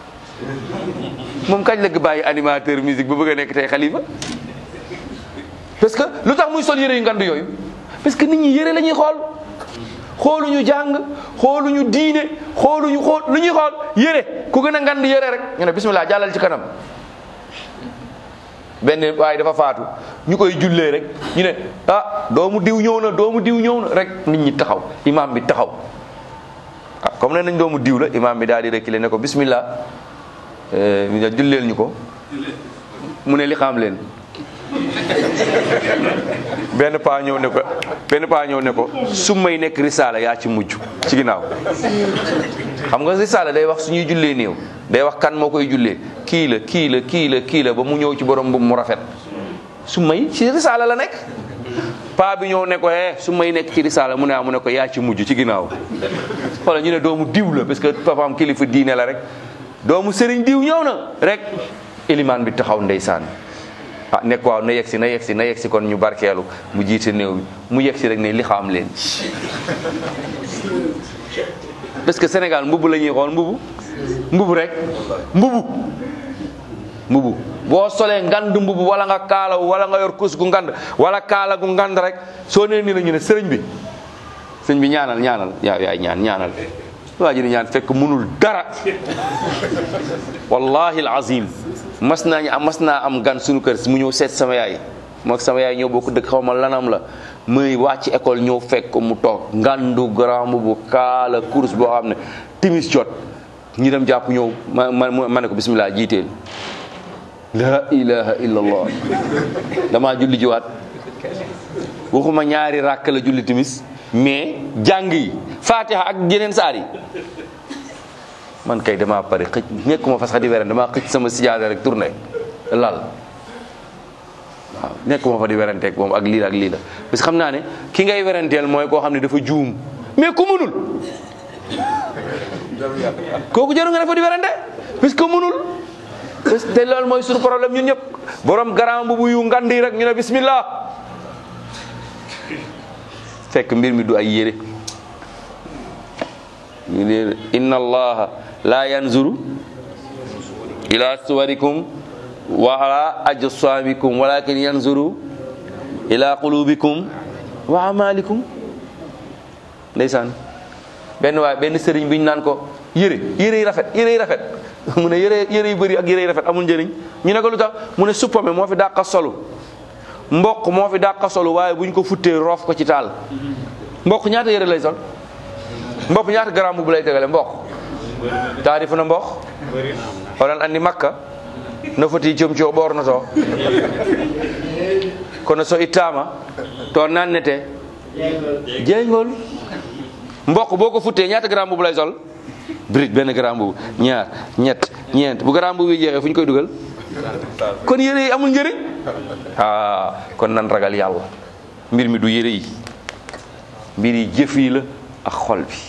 moom kañ la ko bàyyi animateur musique ba bëgg a nekk tey xalifa parce que lu tax muy sol yére yu ngand yooyu parce que nit ñi yére la ñuy xool xooluñu jàng xooluñu diine xooluñu xool lu ñuy xool yére ku gën a ngand yére rek ñu ne bismillah jàllal ci kanam benn waaye dafa faatu ñu koy jullee rek ñu ne ah doomu diw ñëw na doomu diw ñëw na rek nit ñi taxaw imam bi taxaw ah comme ne nañ doomu diw la imam bi daal di reculer ne ko bismillah mi ne julleel ñu ko mu ne li xam leen benn paa ñëw ne ko benn paa ñëw ne ko su may nekk risaala yaa ci mujj ci ginnaaw xam nga risaala day wax suñuy jullee néew day wax kan moo koy jullee kii la kii la kii la kii la ba mu ñëw ci borom bu mu rafet su may ci risaala la nekk paa bi ñëw ne ko eh su may nekk ci risaala mu ne ah mu ne ko yaa ci mujj ci ginnaaw xoolal ñu ne doomu diw la parce que papaam kilifa diine la rek doomu sëriñ diw ñëw na rek ilimaan bi taxaw ndeysaan ah nekk waaw na yegsi na yegsi na yegsi kon ñu barkeelu mu jiite néew bi mu yegsi rek ne li xam leen parce que Sénégal mbubu la ñuy xool mbubu mbubu rek mbubu mbubu boo solee ngand mbubu wala nga kaalaw wala nga yor kus gu ngand wala kaala gu ngand rek soo nee nii la ñu ne sëriñ bi sëriñ bi ñaanal ñaanal yaa yaay ñaan ñaanal waa ji di ñaan fekk munul dara wallahi alazim mas naa ñu mas naa am gan suñu kër mu ñëw seet sama yaay moog sama yaay ñëw bokk dëkk xaw ma lanam la muy wàcc école ñëw fekk ko mu toog ngandu grand bu kaala course boo xam ne timis jot ñu dem jàpp ñëw ma ma ma ne ko bismillah jiiteel la ilaha illallah damaa julli jiwaat waxuma ñaari ràkk la julli timis mais jàng yi fatiha ak yeneen saar yi man kay damaa pare xëj nekkuma fas xa di werante damaa xëj sama sijaada rek tourné lal waaw nekkuma fa di weranteeg moom ak lii la ak lii la parce que xam naa ne ki ngay weranteel mooy koo xam ne dafa juum mais ku mënul kooku jaru nga ne fa di werante parce que mënul parce que te loolu mooy suñu problème ñun ñëpp borom garan bu yu ngandi rek ñu ne bismillah fekk mbir mi du ay yére ñu ne inna allaha la yanzuru ila suwarikum wa ala ajsamikum walakin yanzuru ila qulubikum wa amalikum ndeysaan benn waay benn sëriñ bi ñu naan ko yére yére yi rafet yére yi rafet mu ne yére yére yu bëri ak yére yi rafet amul njëriñ ñu ne ko lu tax mu ne suppame moo fi dàqa solu mboq moo fi dàqa solu waaye bu ñu ko futtee roof ko ci taal mboq ñaata yére lay sol mboq ñaata garam bu lay tegale mboq taarifu na mboq oɗon andi makka no foti comci o ɓornoto kono so ittama to nannete jeygol mboq boo ko futtee ñaata garam bu lay sol brique benn garam bu ñaar ñett ñeent bu garam bu bi jeexee fu ñu koy dugal kon yére yi amul njëriñ ah kon nan ragal yàlla mbir mi du yére yi mbir yi jëf yi la ak xol bi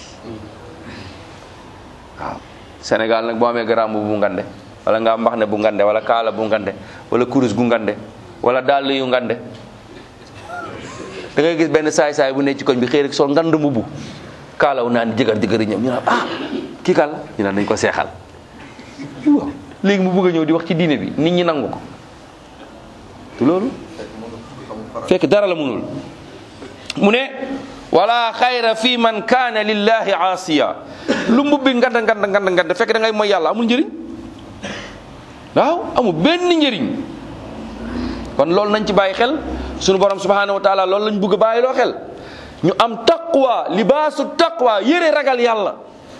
waaw Sénégal nag boo amee garam bu ngande wala nga mbax ne bu ngande wala kaala bu ngande wala kurus gu ngande wala dàll yu ngande da ngay gis benn saay-saay bu ne ci koñ bi xëy rek sol ngand mbubu kaalaw naan jëgar jëgëri ñoom ñu naan ah kii kaal ñu naan dañ ko seexal waaw léegi mu bëgg a ñëw di wax ci diine bi nit ñi nangu ko te loolu fekk dara la munul mu ne wala xayra fi man kaana lillahi aasiya lu mbubbi nganda nganda nganda nganda fekk da ngay mooy yàlla amul njëriñ waaw amul benn njëriñ kon loolu nañ ci bàyyi xel sunu borom subhanahu wa taala loolu lañ bëgg a bàyyi loo xel ñu am taqwa libaasu taqwa yére ragal yàlla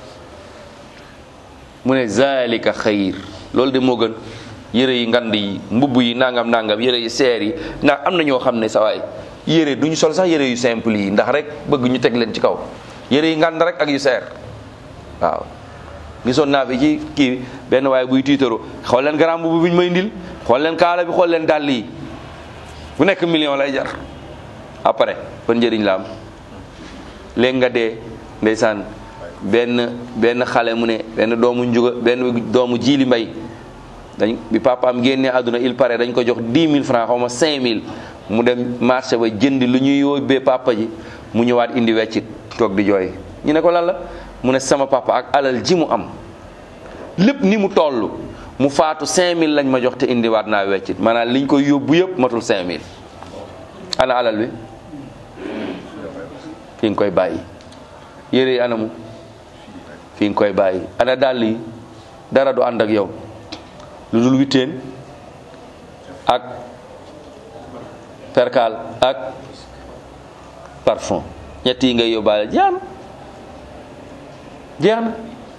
mu ne zalika xayir loolu de moo gën yére yi ngand yi mbubb yi nangam nangam yére yi seer yi ndax am na ñoo xam ne sawaay yére du ñu sol sax yére yu simple yi ndax rek bëgg ñu teg leen ci kaw yére yi ngand rek ak yu seer waaw gisoon naa fi ci kii benn waaye buy tiitaru xool leen garam bu buñ may ndil xool leen kaala bi xool leen dàll yi bu nekk million lay jar après ban njëriñ la am léegi nga dee ndeysaan benn benn xale mu ne benn doomu njuga benn doomu jiili mbay dañ bi papaam génnee àdduna il paraît dañ ko jox 10 000 francs xaw ma 5000 mu dem marché ba jënd lu ñuy yóbbee papa ji mu ñëwaat indi weccit toog di jooy ñu ne ko lan la mu ne sama papa ak alal ji mu am lépp ni mu toll mu faatu 5000 lañ ma jox te indiwaat naa weccit maanaam liñ koy yóbbu yëpp matul 5000 ana alal bi fi nga koy bàyyi yére yi anamu fi nga koy bàyyi ana dàll yi dara du ànd ak yow lu dul witteen ak perkaal ak parfum ñett yi ngay yóbbaale jeex na jeex na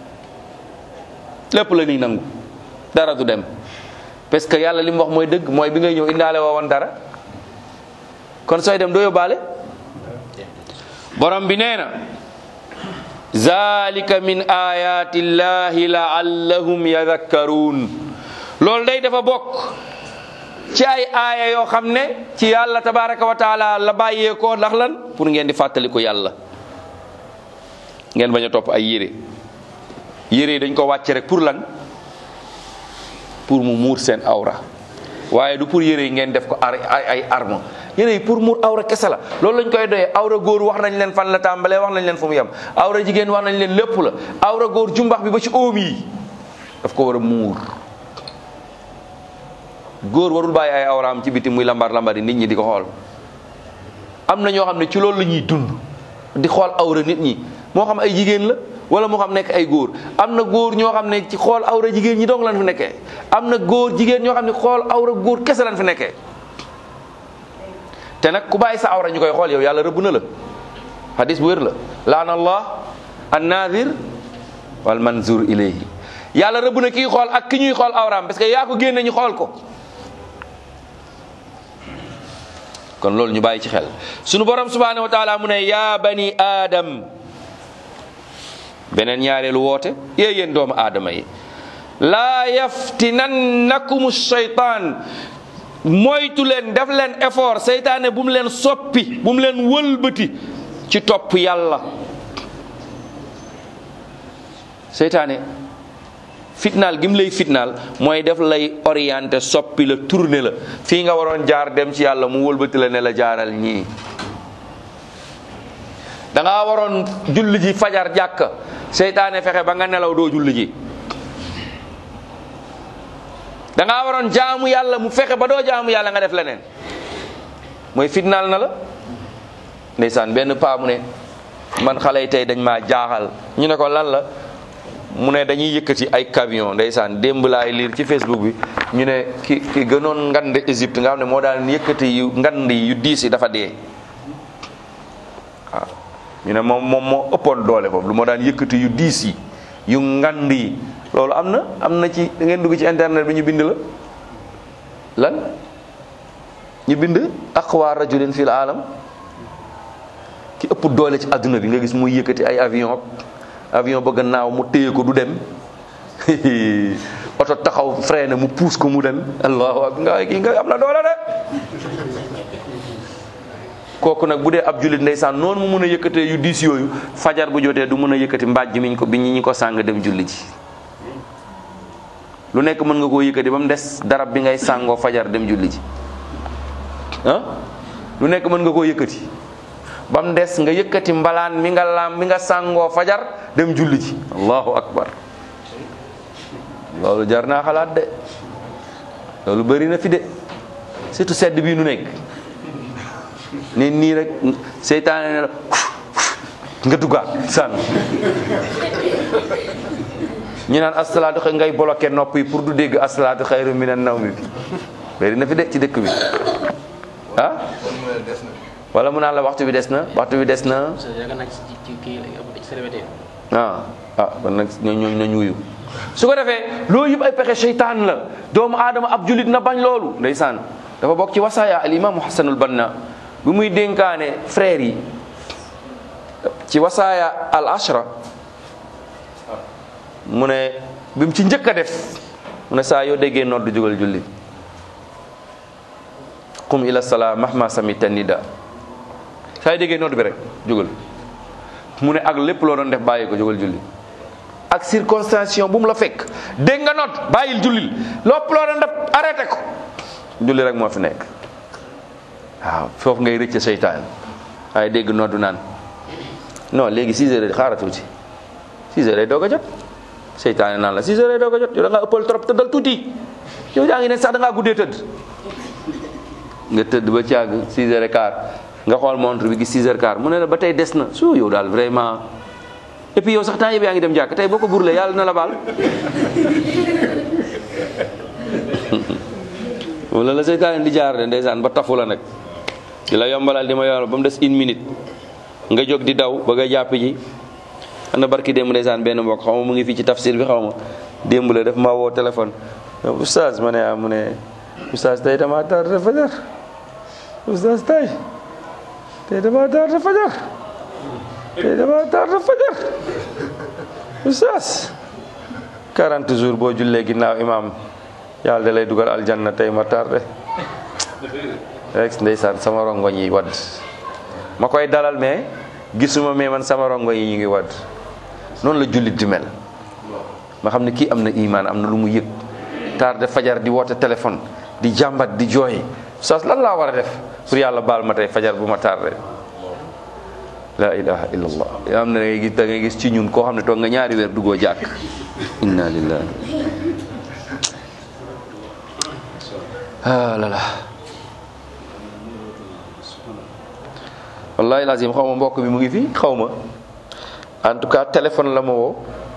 lépp la ñuy nangu dara du dem parce que yàlla li mu wax mooy dëgg mooy bi ngay ñëw indaale woo woon dara kon sooy dem doo yóbbaale borom bi nee na zalika min ayati llahi laallahum yadakkaruun loolu day dafa bokk ci ay aaya yoo xam ne ci yàlla tabaraka wa taala la bàyyeekoo ndax lan pour ngeen di fàttaliku yàlla ngeen bañ a topp ay yére yére yi dañ ko wàcce rek pour lan pour mu muur seen awra waaye du pour yére yi ngeen def ko ay ay arme yére yi pour muur awra kese la loolu lañ koy doyee awra góor wax nañ leen fan la tàmbalee wax nañ leen fu mu yem awra jigéen wax nañ leen lépp la awra góor jumbax bi ba ci óom yi daf ko war a muur góor warul bàyyi ay awraam ci biti muy lambar lambari nit ñi di ko xool am na ñoo xam ne ci loolu la ñuy dund di xool awra nit ñi moo xam ay jigéen la wala moo xam nekk ay góor am na góor ñoo xam ne ci xool awra jigéen ñi dong lan fi nekkee am na góor jigéen ñoo xam ne xool awra góor kese lan fi nekkee te nag ku bàyyi sa awra ñu koy xool yow yàlla rëbb na la hadis bu wér la laana allah an nadir wal manzur ilayhi yàlla rëbb na kii xool ak ki ñuy xool awraam parce que yaa ko génne ñu xool ko kon loolu ñu bàyyi ci xel sunu borom subhanahu wa taala mu ne yaa bani aadam beneen ñaareelu woote yee yéen doomu aadama yi laa yaftinannakum shaytaan moytu leen def leen effort seytaane bu mu leen soppi bu mu leen wëlbati ci topp yàlla seytaane fitnaal gi mu lay fitnaal mooy def lay orienté soppi la tourné la fii nga waroon jaar dem ci yàlla mu wëlbati la ne la jaaral ñii da ngaa waroon julli ji fajar jàkka seytaane fexe ba nga nelaw doo julli ji da ngaa waroon jaamu yàlla mu fexe ba doo jaamu yàlla nga def leneen mooy fitnaal na la ndeysaan benn paa mu ne man xale yi tey dañ maa jaaxal ñu ne ko lan la mu ne dañuy yëkkati ay camion ndeysaan démb laay liir ci Facebook bi ñu ne ki ki gënoon ngand Égypte nga xam ne moo daan yëkkati yu ngand yi yu diis yi dafa dee waaw ñu ne moom moom moo ëppoon doole foofu lu moo daan yëkkati yu diis yi yu ngand yi loolu am na am na ci da ngeen dugg ci internet bi ñu bind la lan ñu bind aqwa rajulin fil alam ki ëpp doole ci adduna bi nga gis muy yëkkati ay avion avion bëgg naaw mu téye ko du dem oto taxaw freiné mu puus ko mu dem allahu akbar nga kii nga am na doole de kooku nag bu dee ab jullit ndeysaan noonu mu mën a yëkkatee yu diis yooyu fajar bu jotee du mën a yëkkati mbàjj miñ ko bi ñi ko sàng dem julli ji lu nekk mën nga koo yëkkati ba mu des darab bi ngay sàngoo fajar dem julli ji ah lu nekk mën nga koo yëkkati ba mu des nga yëkkati mbalaan mi nga laam mi nga sàngoo fajar dem julli ji allahu akbar loolu jar naa xalaat de loolu bëri na fi de surtout sedd bii nu nekk ne nii rek seytaane ne la nga duggaat sànn ñu naan asalaatu xëy ngay bloqué nopp yi pour du dégg asalaatu xayru minan nawmi bi bëri na fi de ci dëkk bi ah wala mu naan la waxtu bi des na waxtu bi des na parce que yaakaar naa ci ci kii ci célibataire ah ah kon nag ñooñu nañ wuyu su ko defee loolu yëpp ay pexe seytaan la doomu aadama ab julit na bañ loolu ndeysaan dafa bokk ci wasaaya al imaamu xasanul banna bi muy dénkaane frères yi ci wasaaya al ashra mu ne bi mu ci njëkk a def mu ne saa yoo déggee nodd jógal julli qum ila salaa mahma samita nida saa yoo déggee nodd bi rek jógal mu ne ak lépp loo doon def bàyyi ko jógal julli ak circonstance bu mu la fekk dégg nga nodd bàyyil jullil lépp loo doon def arrêté ko julli rek moo fi nekk waaw foofu ngay rëcc seytaan waaye dégg noddu naan non léegi 6 heures xaaral tuuti 6 heures doog a jot seytaane naan la 6 heures doog a jot yow da ngaa ëppal trop tëddal tuuti yow yaa ngi ne sax da ngaa guddee tëdd nga tëdd ba ci àgg 6 heures et quart nga xool montre bi gis 6 heures quart mu ne la ba tey des na su yow daal vraiment et puis yow sax temps yëpp yaa ngi dem jàkk tey boo ko burlee yàlla na la baal wala la seytaane di jaar de ndeysaan ba tafu la nag di la yombalal di ma yombal ba mu des une minute nga jóg di daw ba nga jàpp ji am na barki démb ndeysaan benn mbokk xaw ma mu ngi fii ci tafsir bi xaw ma démb la daf ma woo téléphone oustaz ma ne ah mu ne oustaz tey dama tardé fajar oustaz tey tey dama tardé fajar tey dama tardé fajar oustaz 40 jours boo jullee ginnaaw imam yàlla da lay dugal aljanna tey ma tardé rek ndeysaan sama rongoñ yi wadd ma koy dalal mais gisuma mais man sama rongoñ yi ñu ngi wadd noonu la jullit di mel ma xam ne kii am na imaan am na lu mu yëg tardé fajar di woote téléphone di jàmbat di jooy sas lan laa war a def pour yàlla baal ma tey fajar bu ma tardé la ilaha illallah yoo xam ne da ngay gis da ngay gis ci ñun koo xam ne toog nga ñaari weer duggoo jàkk inna lillahi ah lala wallahi lazim xaw ma mbokk bi mu ngi fi xaw ma en tout cas téléphone la ma woo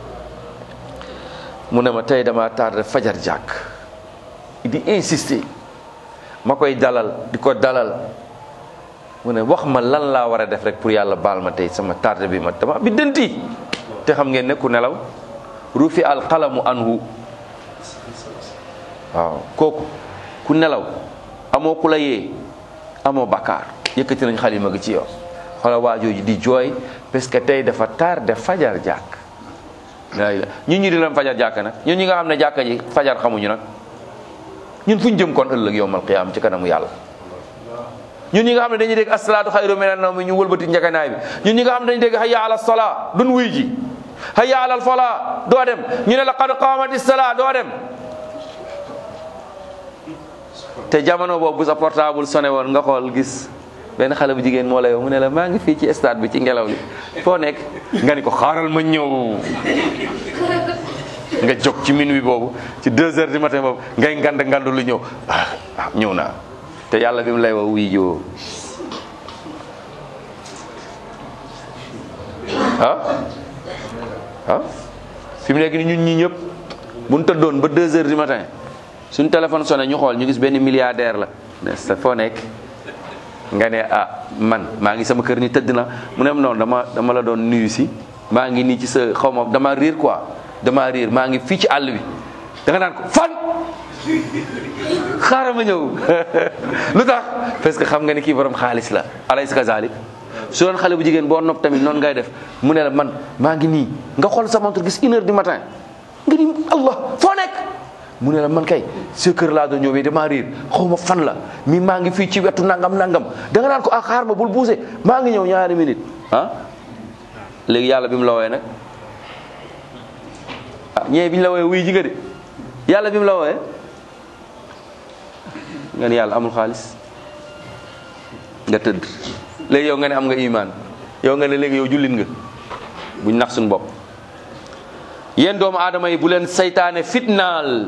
mu ne ma tey dama tardé fajar jàkk di insister ma koy dalal di ko dalal mu ne wax ma lan laa war a def rek pour yàlla baal ma tey sama tardé bi ma dama biddanti te xam ngeen ne ku nelaw rufi al qalamu anhu waaw kooku ku nelaw amoo ku la yee amoo bakkaar yëkkati nañ xalima gi ci yow xoola waajooju di jooy parce que tey dafa tardé fajar jàkk la ñun ñi di leen fajar jàkk nag ñun ñi nga xam ne jàkka ji fajar xamuñu nag ñun fu ñu jëm kon ëllëg yowmal qiyaam ci kanamu yàlla ñun ñi nga xam ne dañuy dégg asalaatu xayru minan nawm ñu wëlbati njëkkanaay bi ñun ñi nga xam ne dañuy dégg hayya ala salaa duñ wuy ji hayya ala falaa doo dem ñu ne la qad qaamati salaa doo dem te jamono boobu bu sa portable sonné woon nga xool gis benn xale bu jigéen moo la yow mu ne la maa ngi fii ci stade bi ci ngelaw li foo nekk nga ni ko xaaral ma ñëw nga jóg ci minuit boobu ci deux heures du matin boobu ngay ngand ngand lu ñëw ah ah ñëw naa te yàlla bi mu lay wax wuy joo ah ah fi mu nekk ni ñun ñi ñëpp bu ñu tëddoon ba deux heures du matin suñu téléphone sonné ñu xool ñu gis benn milliardaire la ne sa foo nekk nga ne ah man maa ngi sama kër ni tëdd na mu ne noonu dama dama la doon nuyu si maa ngi nii ci sa xaw ma dama riir quoi dama riir maa ngi fii ci àll bi da nga naan ko fan xaaral ma ñëw lu tax parce que xam nga ni kii borom xaalis la alaysa kazalik su doon xale bu jigéen boo nopp tamit noonu ngay def mu ne la man maa ngi nii nga xool sa montre gis une heure du matin nga ni allah foo nekk mu ne la man kay sa kër laa doon ñëwee damaa riir xaw ma fan la mi maa ngi fii ci wetu nangam nangam da nga naan ko ah xaar ma bul buuse maa ngi ñëw ñaari minute ah léegi yàlla bi mu la wooyee nag ah ñee bi ñu la wooyee wuy ji nga de yàlla bi mu la wooyee nga ne yàlla amul xaalis nga tëdd léegi yow nga ne am nga imaan yow nga ne léegi yow jullit nga buñ nax suñu bopp yéen doomu aadama yi bu leen saytaane fitnaal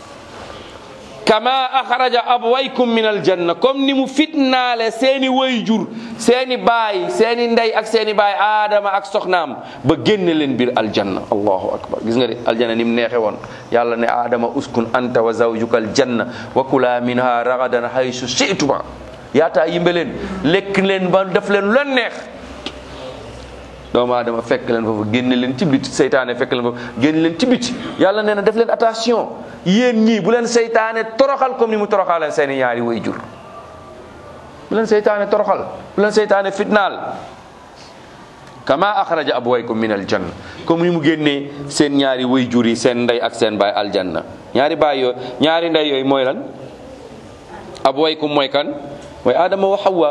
kama axraja abwaykum min aljanna comme ni mu fitnaale seeni wayjur seeni baay seeni ndey ak seeni baay aadama ak soxnaam ba génne leen biir aljanna allahu akbar gis nga de aljanna ni mu neexe woon yàlla ne aadama uskun anta wa zawjuka aljanna wa kula minha ragadan haysu shi'tuma yaataa yimbe leen lekk leen ba def leen lu leen neex doomu aadama fekk leen foofu génne leen ci biti seytaane fekk leen foofu génne leen ci biti yàlla nee na def leen attention yéen ñii bu leen seytaane toroxal comme ni mu toroxaleen seeni ñaari way jur bu leen seytaane toroxal bu leen seytaane fitnaal kama axraja abwaykum min aljanna comme ni mu génnee seen ñaari way jur yi seen ndey ak seen baay aljanna ñaari baay yooyu ñaari ndey yooyu mooy lan abwaykum mooy kan mooy adama wa hawa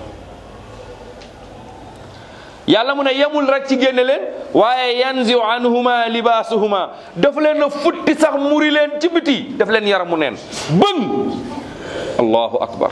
yàlla mu ne yemul rek ci génne leen waaye yanziu anhuma libaasuhuma daf leen a futti sax muri leen ci biti daf leen yaramu neen bëng allahu akbar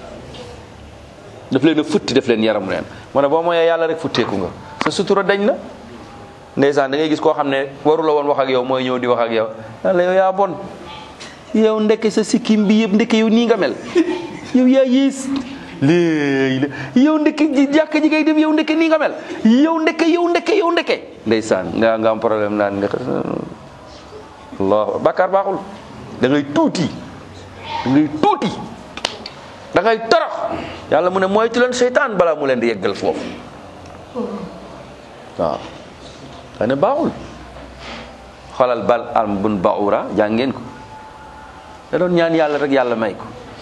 daf leen a futti daf leen yaramu neen moo ne boo mooyee yàlla rek futteeku nga sa sutura dañ na ndeysaan da ngay gis koo xam ne waru la woon wax ak yow mooy ñëw di wax ak yow yàlla yow yaa bon yow ndekke sa sikkim bi yëpp ndekke yow nii nga mel yow yaa yées léegi la yow ndekke ji jàkk ji ngay dem yow ndekke nii nga mel yow ndekke yow ndekke yow ndekke ndeysaan nga nga am problème naan nga allah bàkkaar baaxul da ngay tuuti da ngay tuuti da ngay torox yàlla mu ne moytu leen seytaan balaa mu leen di yeggal foofu waaw da ne baaxul xoolal bal am bun baura jàngeen ko da doon ñaan yàlla rek yàlla may ko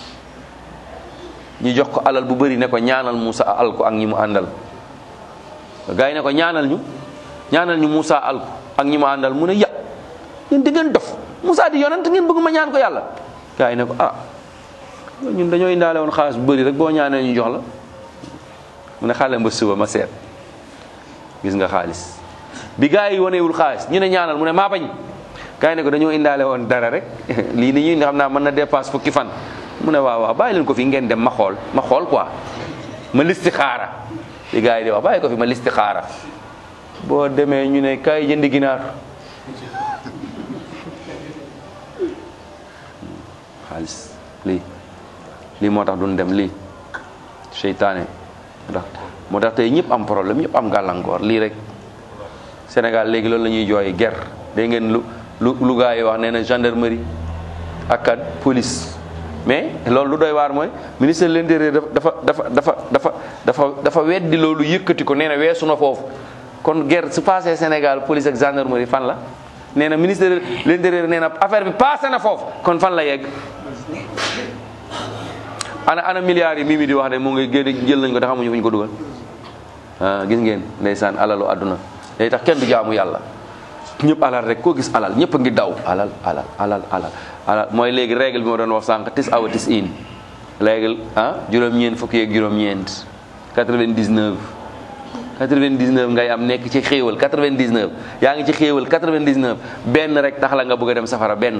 ñu jox ko alal bu bëri ne ko ñaanal Moussa al ko ak ñi mu àndal gars yi ne ko ñaanal ñu ñaanal ñu Moussa al ko ak ñi mu àndal mu ne ya yéen di ngeen dof Moussa di yonent ngeen bëgg ma ñaan ko yàlla gars yi ne ko ah ñun dañoo indaale woon xaalis bu bëri rek boo ñaanee ñu jox la mu ne xaale ba suba ma seet gis nga xaalis bi gars yi wanewul xaalis ñu ne ñaanal mu ne maa bañ gars yi ne ko dañoo indaale woon dara rek lii ni ñuy xam naa mën na dépasse fukki fan mu ne waaw waaw bàyyi leen ko fi ngeen dem ma xool ma xool quoi ma listi xaara li gars yi di wax bàyyi ko fi ma listi xaara boo demee ñu ne kaay jëndi ginaar xaalis lii lii moo tax duñ dem lii seytaane ndax moo tax tey ñëpp am problème ñëpp am gàllankoor lii rek Sénégal léegi loolu la ñuy jooy guerre dégg ngeen lu lu lu gars yi wax nee na gendarmerie ak kat police mais loolu lu doy waar mooy ministre de l'intérieur dafa dafa dafa dafa dafa dafa weddi loolu yëkkati ko nee na weesu na foofu kon guerre su passé Sénégal police ak gendarmerie fan la nee na ministre de l'intérieur nee na affaire bi passé na foofu kon fan la yegg ana ana milliards yi mii mi di wax de mu ngi génne jël nañ ko te xamuñu fu ñu ko dugal ah gis ngeen ndeysaan alalu àdduna day tax kenn du jaamu yàlla ñëpp alal rek koo gis alal ñëpp a ngi daw alal alal alal alal alal mooy léegi règle bi ma doon wax sànq tis awa tis in règle ah juróom-ñeent fukki ak juróom-ñeent 99 99 ngay am nekk ci xéewal 99 yaa ngi ci xéewal 99 benn rek tax la nga bëgg a dem safara benn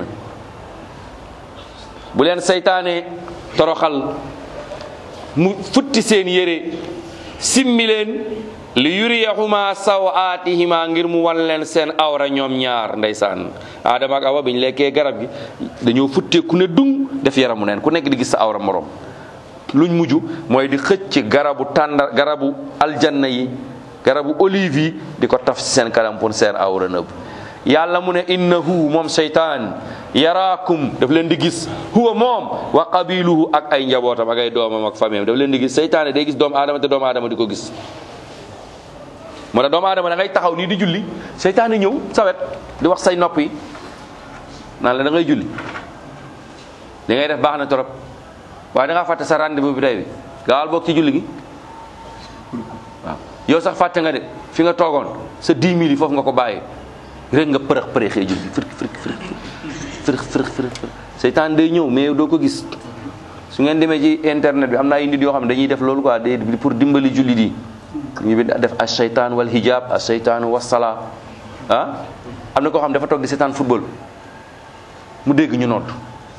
bu leen saytaane toroxal mu futti seen yére simmi leen li yuriyahuma sawaatihima ngir mu wan leen seen awra ñoom ñaar ndeysaan Adama ak Awa bi ñu lekkee garab gi dañoo futtee ku ne dung def yaramu neen ku nekk di gis sa awra morom luñ mujj mooy di xëcc ci garabu tàndar garabu aljanna yi garabu olive yi di ko taf ci seen kanam pour seen awra nëbb yàlla mu ne innahu moom seytaan yaraakum daf leen di gis huwa moom wa qabiluhu ak ay njabootam ak ay doomam ak famille daf leen di gis seytaane day gis doomu aadama te doomu aadama di ko gis moo tax doomu aadama da ngay taxaw nii di julli seytaane ñëw sawet di wax say nopp yi naan la da ngay julli li ngay def baax na trop waaye da ngaa fàtte sa rendez-vous bi tey bi gaawal bokk ci julli gi waaw yow sax fàtte nga de fi nga toogoon sa 10 000 yi foofu nga ko bàyyi rek nga përëx përëxee julli fërëx fërëx fërëx fërëx fërëx seytaan day ñëw mais doo ko gis su ngeen demee ci internet bi am na ay nit yoo xam ne dañuy def loolu quoi day pour dimbali julli di ñu bi def as seytaan wal hijab as seytaan wasala ah am na koo xam dafa toog di seetaan football mu dégg ñu noot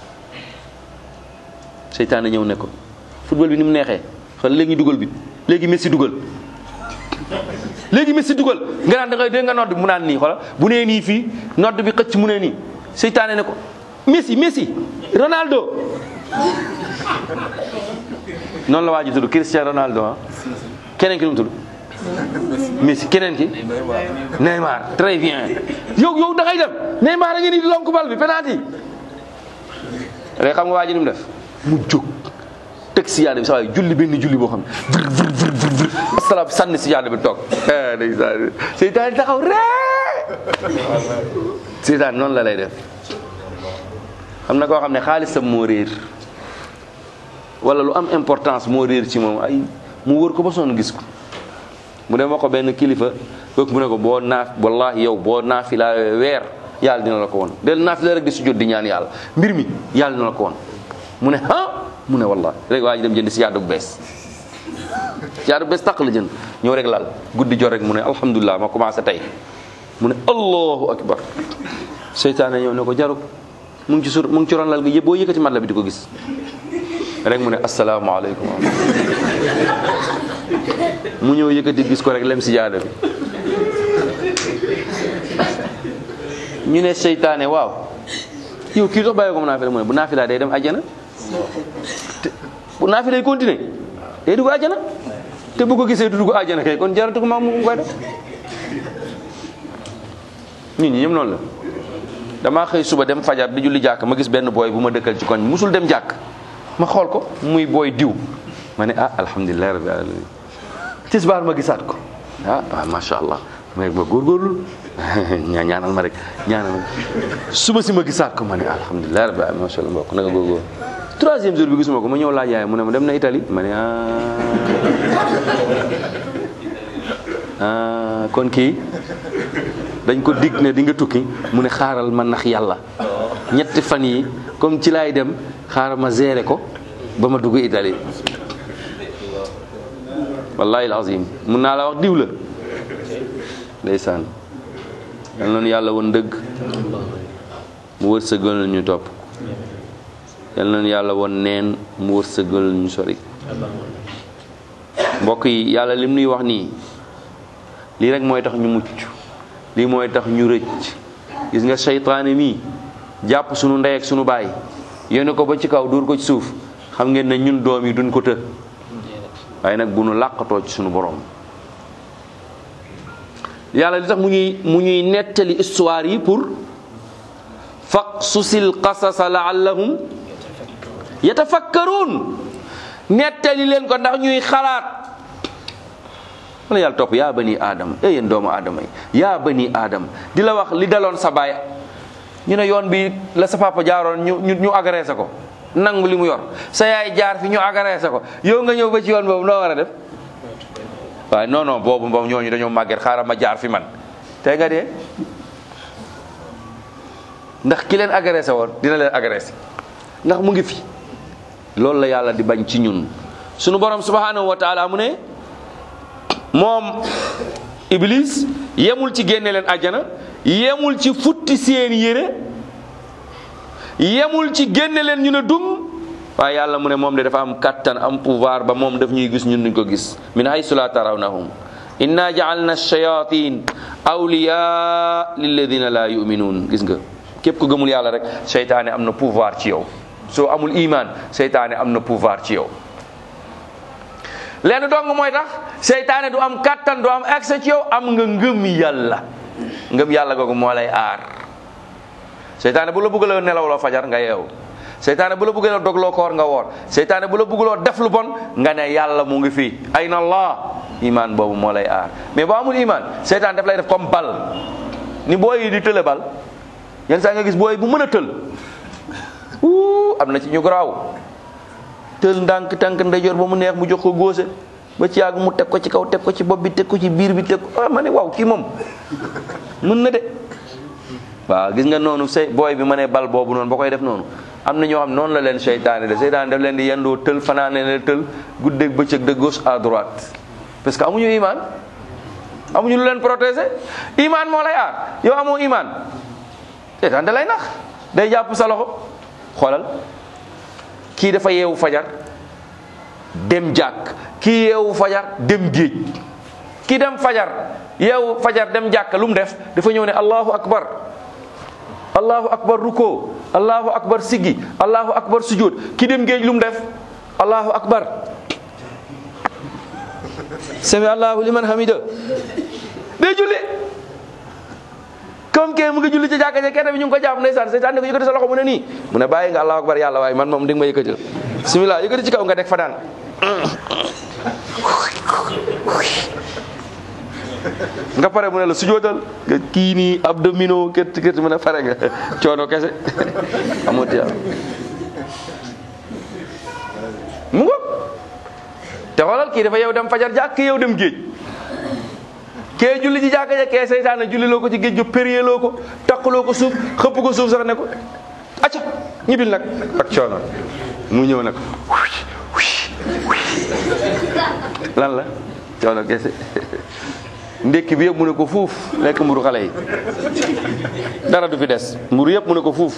seytaan a ñëw ne ko football bi ni mu neexee xool léegi ñu dugal bi léegi Messi dugal léegi Messi dugal nga naan da ngay dégg nga nodd mu naan nii xoolal bu nee nii fii nodd bi xëcc mu nee nii seytaane ne ko Messi Messi Ronaldo noonu la waa ji tudd Cristiano Ronaldo ah keneen ki nu mu tudd Messi keneen ki Neymar très bien yow yow da ngay dem Neymar a ngi nii di lonk bal bi penalty rek xam nga waa ji ni mu def mu jóg teg si yaada bi sa waay julli benn julli boo xam ne vir vir vir vir vir asalaam sànni si yaada bi toog ndeysaan seytaan taxaw ree seytaan noonu la lay def xam na koo xam ne xaalisam moo réer wala lu am importance moo réer ci moom ay mu wër ko ba sonn gis ko mu dem wax ko benn kilifa kooku mu ne ko boo naaf wallahi yow boo naafila weer yàlla dina la ko woon del naafila rek di sujjóot di ñaan yàlla mbir mi yàlla dina la ko woon mu ne ah mu ne wallahi rek waa ji dem jënd si yaadu bu bees si yaadu bu bees tàq la jënd ñëw rek lal guddi jot rek mu ne alhamdulilah ma commencé tey mu ne allahu akbar seytaane ñëw ne ko jaruk mu ngi ci sur mu ngi ci ron lal gi yëpp boo yëkkati mat la bi di ko gis rek mu ne asalaamaaleykum mu ñëw yëkkati gis ko rek lem si jaada bi ñu ne seytaane waaw yow kii dox bàyyi ko mu naafila mu ne bu naafila day dem àjjana te bu naafila day continuer day dugg àjjana te bu ko gisee du dugg àjjana kay kon jaratu ko ma mu koy def ñun ñi ñëpp noonu la damaa xëy suba dem fajar di julli jàkk ma gis benn booy bu ma dëkkal ci koñ musul dem jàkk ma xool ko muy booy diw ma ne ah alhamdulilah rabbil alamin tisbaar ma gisaat ko ah ah macha allah ma ma góorgóorlu ñaa ñaanal ma rek ñaanal ma suba si ma gisaat ko ma ne alhamdulilah rabbil alamin macha allah mbokk naka góorgóorlu troisième jour bi gisuma ko ma ñëw laaj yaay mu ne ma dem na Italie ma ne ah kon kii dañ ko dig ne di nga tukki mu ne xaaral ma nax yàlla ñetti fan yi comme ci laay dem xaaral ma gérer ko ba ma dugg Italie wallahi alazim mun naa la wax diw la ndeysaan yal nañu yàlla woon dëgg mu wërsëgal ñu topp yal nañu yàlla woon neen mu wërsëgal ñu sori mbokk yi yàlla lim nuy wax nii lii rek mooy tax ñu mucc lii mooy tax ñu rëcc gis nga seytaane mii jàpp sunu ndey ak sunu baay yéene ko ba ci kaw dóor ko ci suuf xam ngeen ne ñun doom yi duñ ko të waaye nag bu nu làqatoo ci sunu borom yàlla li tax mu ñuy mu ñuy nettali histoire yi pour faqsusil qasasa laallahum yatafakkaruun nettali leen ko ndax ñuy xalaat wala yàlla topp yaa bani aadama e yéen doomu aadama yi yaa bani aadama di la wax li daloon sa baay ñu ne yoon bi la sa papa jaaroon ñu ñu ñu agressé ko nangu li mu yor sa yaay jaar fi ñu agressé ko yow nga ñëw ba ci yoon boobu noo war a def waaye non non boobu moom ñooñu dañoo màgget xaaral ma jaar fi man tey nga dee ndax ki leen agressé woon dina leen agressé ndax mu ngi fi loolu la yàlla di bañ ci ñun sunu borom subhanahu wa taala mu ne moom iblis yemul ci génne leen àjjana yemul ci futti seen yére yemul ci génne leen ñu ne dung waaye yàlla mu ne moom de dafa am kattan am pouvoir ba moom daf ñuy gis ñun duñ ko gis min haysu la tarawnahum inna ja'alna shayatin awliya lilladina la yu'minun gis nga képp ku gëmul yàlla rek seytaane am na pouvoir ci yow soo amul iman seytaane am na pouvoir ci yow lenn dong mooy tax seytaane du am kattan du am accès ci yow am nga ngëm yàlla ngëm yàlla googu moo lay aar seytaane bu la bëggaloo nelawloo fajar nga yeew seytaane bu la bëggaloo dogloo koor nga woor seytaane bu la bëggaloo def lu bon nga ne yàlla mu ngi fii ayna allah iman boobu moo lay aar mais boo amul iman seytaane daf lay def comme bal ni booy yi di tële bal yenn saa nga gis booy bu mën a tël wuu am na ci ñu garaaw tël ndànk tànk ndeyjoor ba mu neex mu jox ko góose ba ci yàgg mu teg ko ci kaw teg ko ci bopp bi teg ko ci biir bi teg ko ah ma ne waaw kii moom mën na de waaw gis nga noonu say booy bi ma ne bal boobu noonu ba koy def noonu am na ñoo xam noonu la leen seytaane de seytaane daf leen di yendoo tël fanaane leen tël guddeeg bëccëg de gauche à droite parce que amuñu iman amuñu lu leen protéger iman moo lay aar yow amoo iman seytaan da lay nax day jàpp sa loxo xoolal kii dafa yeewu fajar dem jàkk kii yeewu fajar dem géej kii dem fajar yeewu fajar dem jàkk lu mu def dafa ñëw ne allahu akbar allahu akbar ruko allahu akbar siggi allahu akbar sujud ki dem géej lu mu def allahu akbar sami allahu liman hamida day julli comme que mu ngi julli ci jàkka ja kenn bi ñu ngi ko jàpp ndeysaan seytaan ne ko yëkkati sa loxo mu ne nii mu ne bàyyi nga allahu akbar yàlla waaye man moom di nga ma yëkkatil bismillah yëkkati ci kaw nga teg fa daan nga pare mu ne la sujootal nga kii nii abdominaux kët kët mu ne pare nga coono kese amut yàlla mu ngo te xoolal kii dafa yow dem fajar jàkk yow dem géej kee julli ci jàkka ja kee seytaane julli loo ko ci géej gi périer loo ko takkaloo ko suuf xëpp ko suuf sax ne ko acca ñibbil nag ak coono mu ñëw nag lan la coono kese ndékki bi yëpp mu ne ko fuuf lekk mburu xale yi dara du fi des mburu yëpp mu ne ko fuuf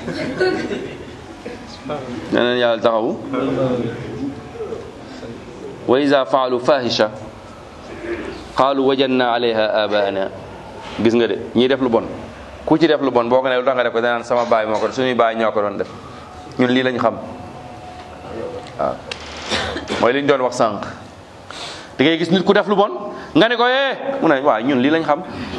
neneen yàlla taxawu wa iza faalu fahisha qaalu wajadna alayha abaana gis nga de ñii def lu bon ku ci def lu bon boo ko ne lu tax nga def ko danaan sama baay moo ko suñuy baay ñoo ko doon def ñun lii lañ xam waaw mooy li ñu doon wax sànq da ngay gis nit ku def lu bon nga ne ko eh mu ne waaw ñun lii lañ xam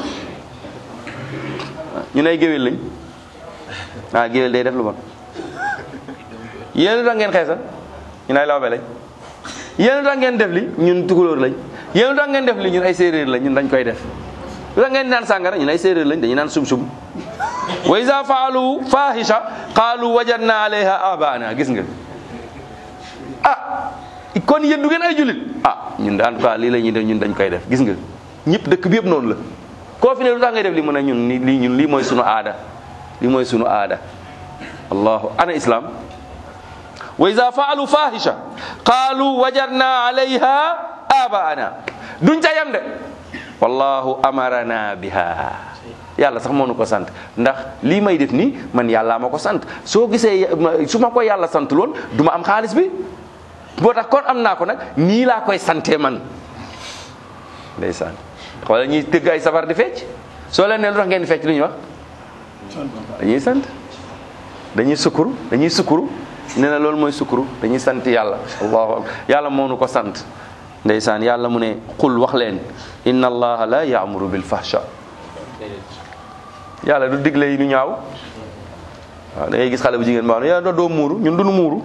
ñun ay géwél lañ ah géwél day def lu bon yéen lu tax ngeen xeesal ñun ay lawbe lañ yéen lu tax ngeen def li ñun tukulóor lañ yéen lu tax ngeen def li ñun ay séeréer lañ ñun dañ koy def lu tax ngeen naan sàngara ñun ay séeréer lañ dañuy naan sum-sum wa iza faalu fahisha qaalu wajadna alayha abaana gis nga ah kon yéen du ngeen ay jullit ah ñun en tout cas lii la ñuy def ñun dañ koy def gis nga ñëpp dëkk bi yëpp noonu la koo fi ne lu tax ngay def li mu ne ñun ni lii ñun lii mooy sunu aada lii mooy sunu aada allahu ana islam wa iza faalu fahisha qaalu wajadna alayha abaana duñ ca yem de wallahu amarana biha yàlla sax moo nu ko sant ndax lii may def nii man yàlla ma ko sant soo gisee su ma ko yàlla sant loon du ma am xaalis bi boo tax kon am naa ko nag nii laa koy sante man ndeysaan xoolal ñuy tëgg ay sabar di fecc soo leen ne lu tax ngeen di fecc lu ñuy wax dañuy sant dañuy sukuru dañuy sukuru nee na loolu mooy sukuru dañuy sant yàlla allahu akbar yàlla moo nu ko sant ndeysaan yàlla mu ne qul wax leen inna allaha la yaamuru bil fahsha yàlla du digle yi lu ñaaw waaw da ngay gis xale bu jigéen baax na yàlla doo muuru ñun duñu muuru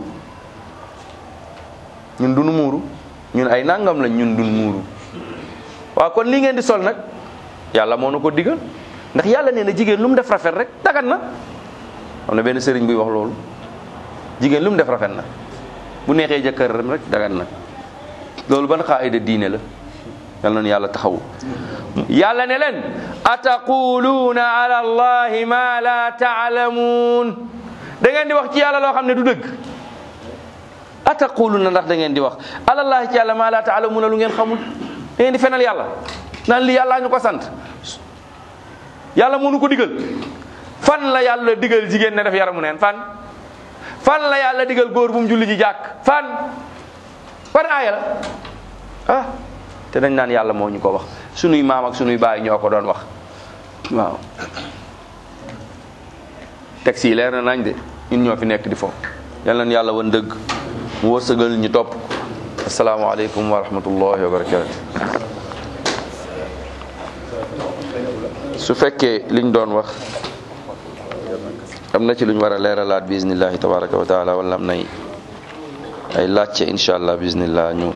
ñun duñu muuru ñun ay nangam lañ ñun duñu muuru waaw kon lii ngeen di sol nag yàlla moo na ko digal ndax yàlla nee na jigéen lu mu def rafet rek dagan na am na benn sëriñ buy wax loolu jigéen lu mu def rafet na bu neexee jëkkëram rek dagan na loolu ban xaayida diine la yal na yàlla taxawu yàlla ne leen ataquluuna ala allahi ma la taalamuun da ngeen di wax ci yàlla loo xam ne du dëgg ataquluuna ndax da ngeen di wax ala allahi ci yàlla ma la taalamuuna lu ngeen xamul da ngeen di fenal yàlla naan li yàlla ñu ko sant yàlla mënu ko digal fan la yàlla digal jigéen ne def yaramu neen fan fan la yàlla digal góor bu mu julli ji jàkk fan fan aaya la ah te dañ naan yàlla moo ñu ko wax sunuy maam ak sunuy baay ñoo ko doon wax waaw texte yi leer na nañ de ñun ñoo fi nekk di foofu yal nañ yàlla wan dëgg mu wërsëgal ñu topp asalaamaaleykum wa rahmatullahi wa barakatu su fekkee liñ doon wax am na ci luñ war a leeralaat bismillahi tabaraka wa taala wala am nay ay laajte incha allah bismillah ñu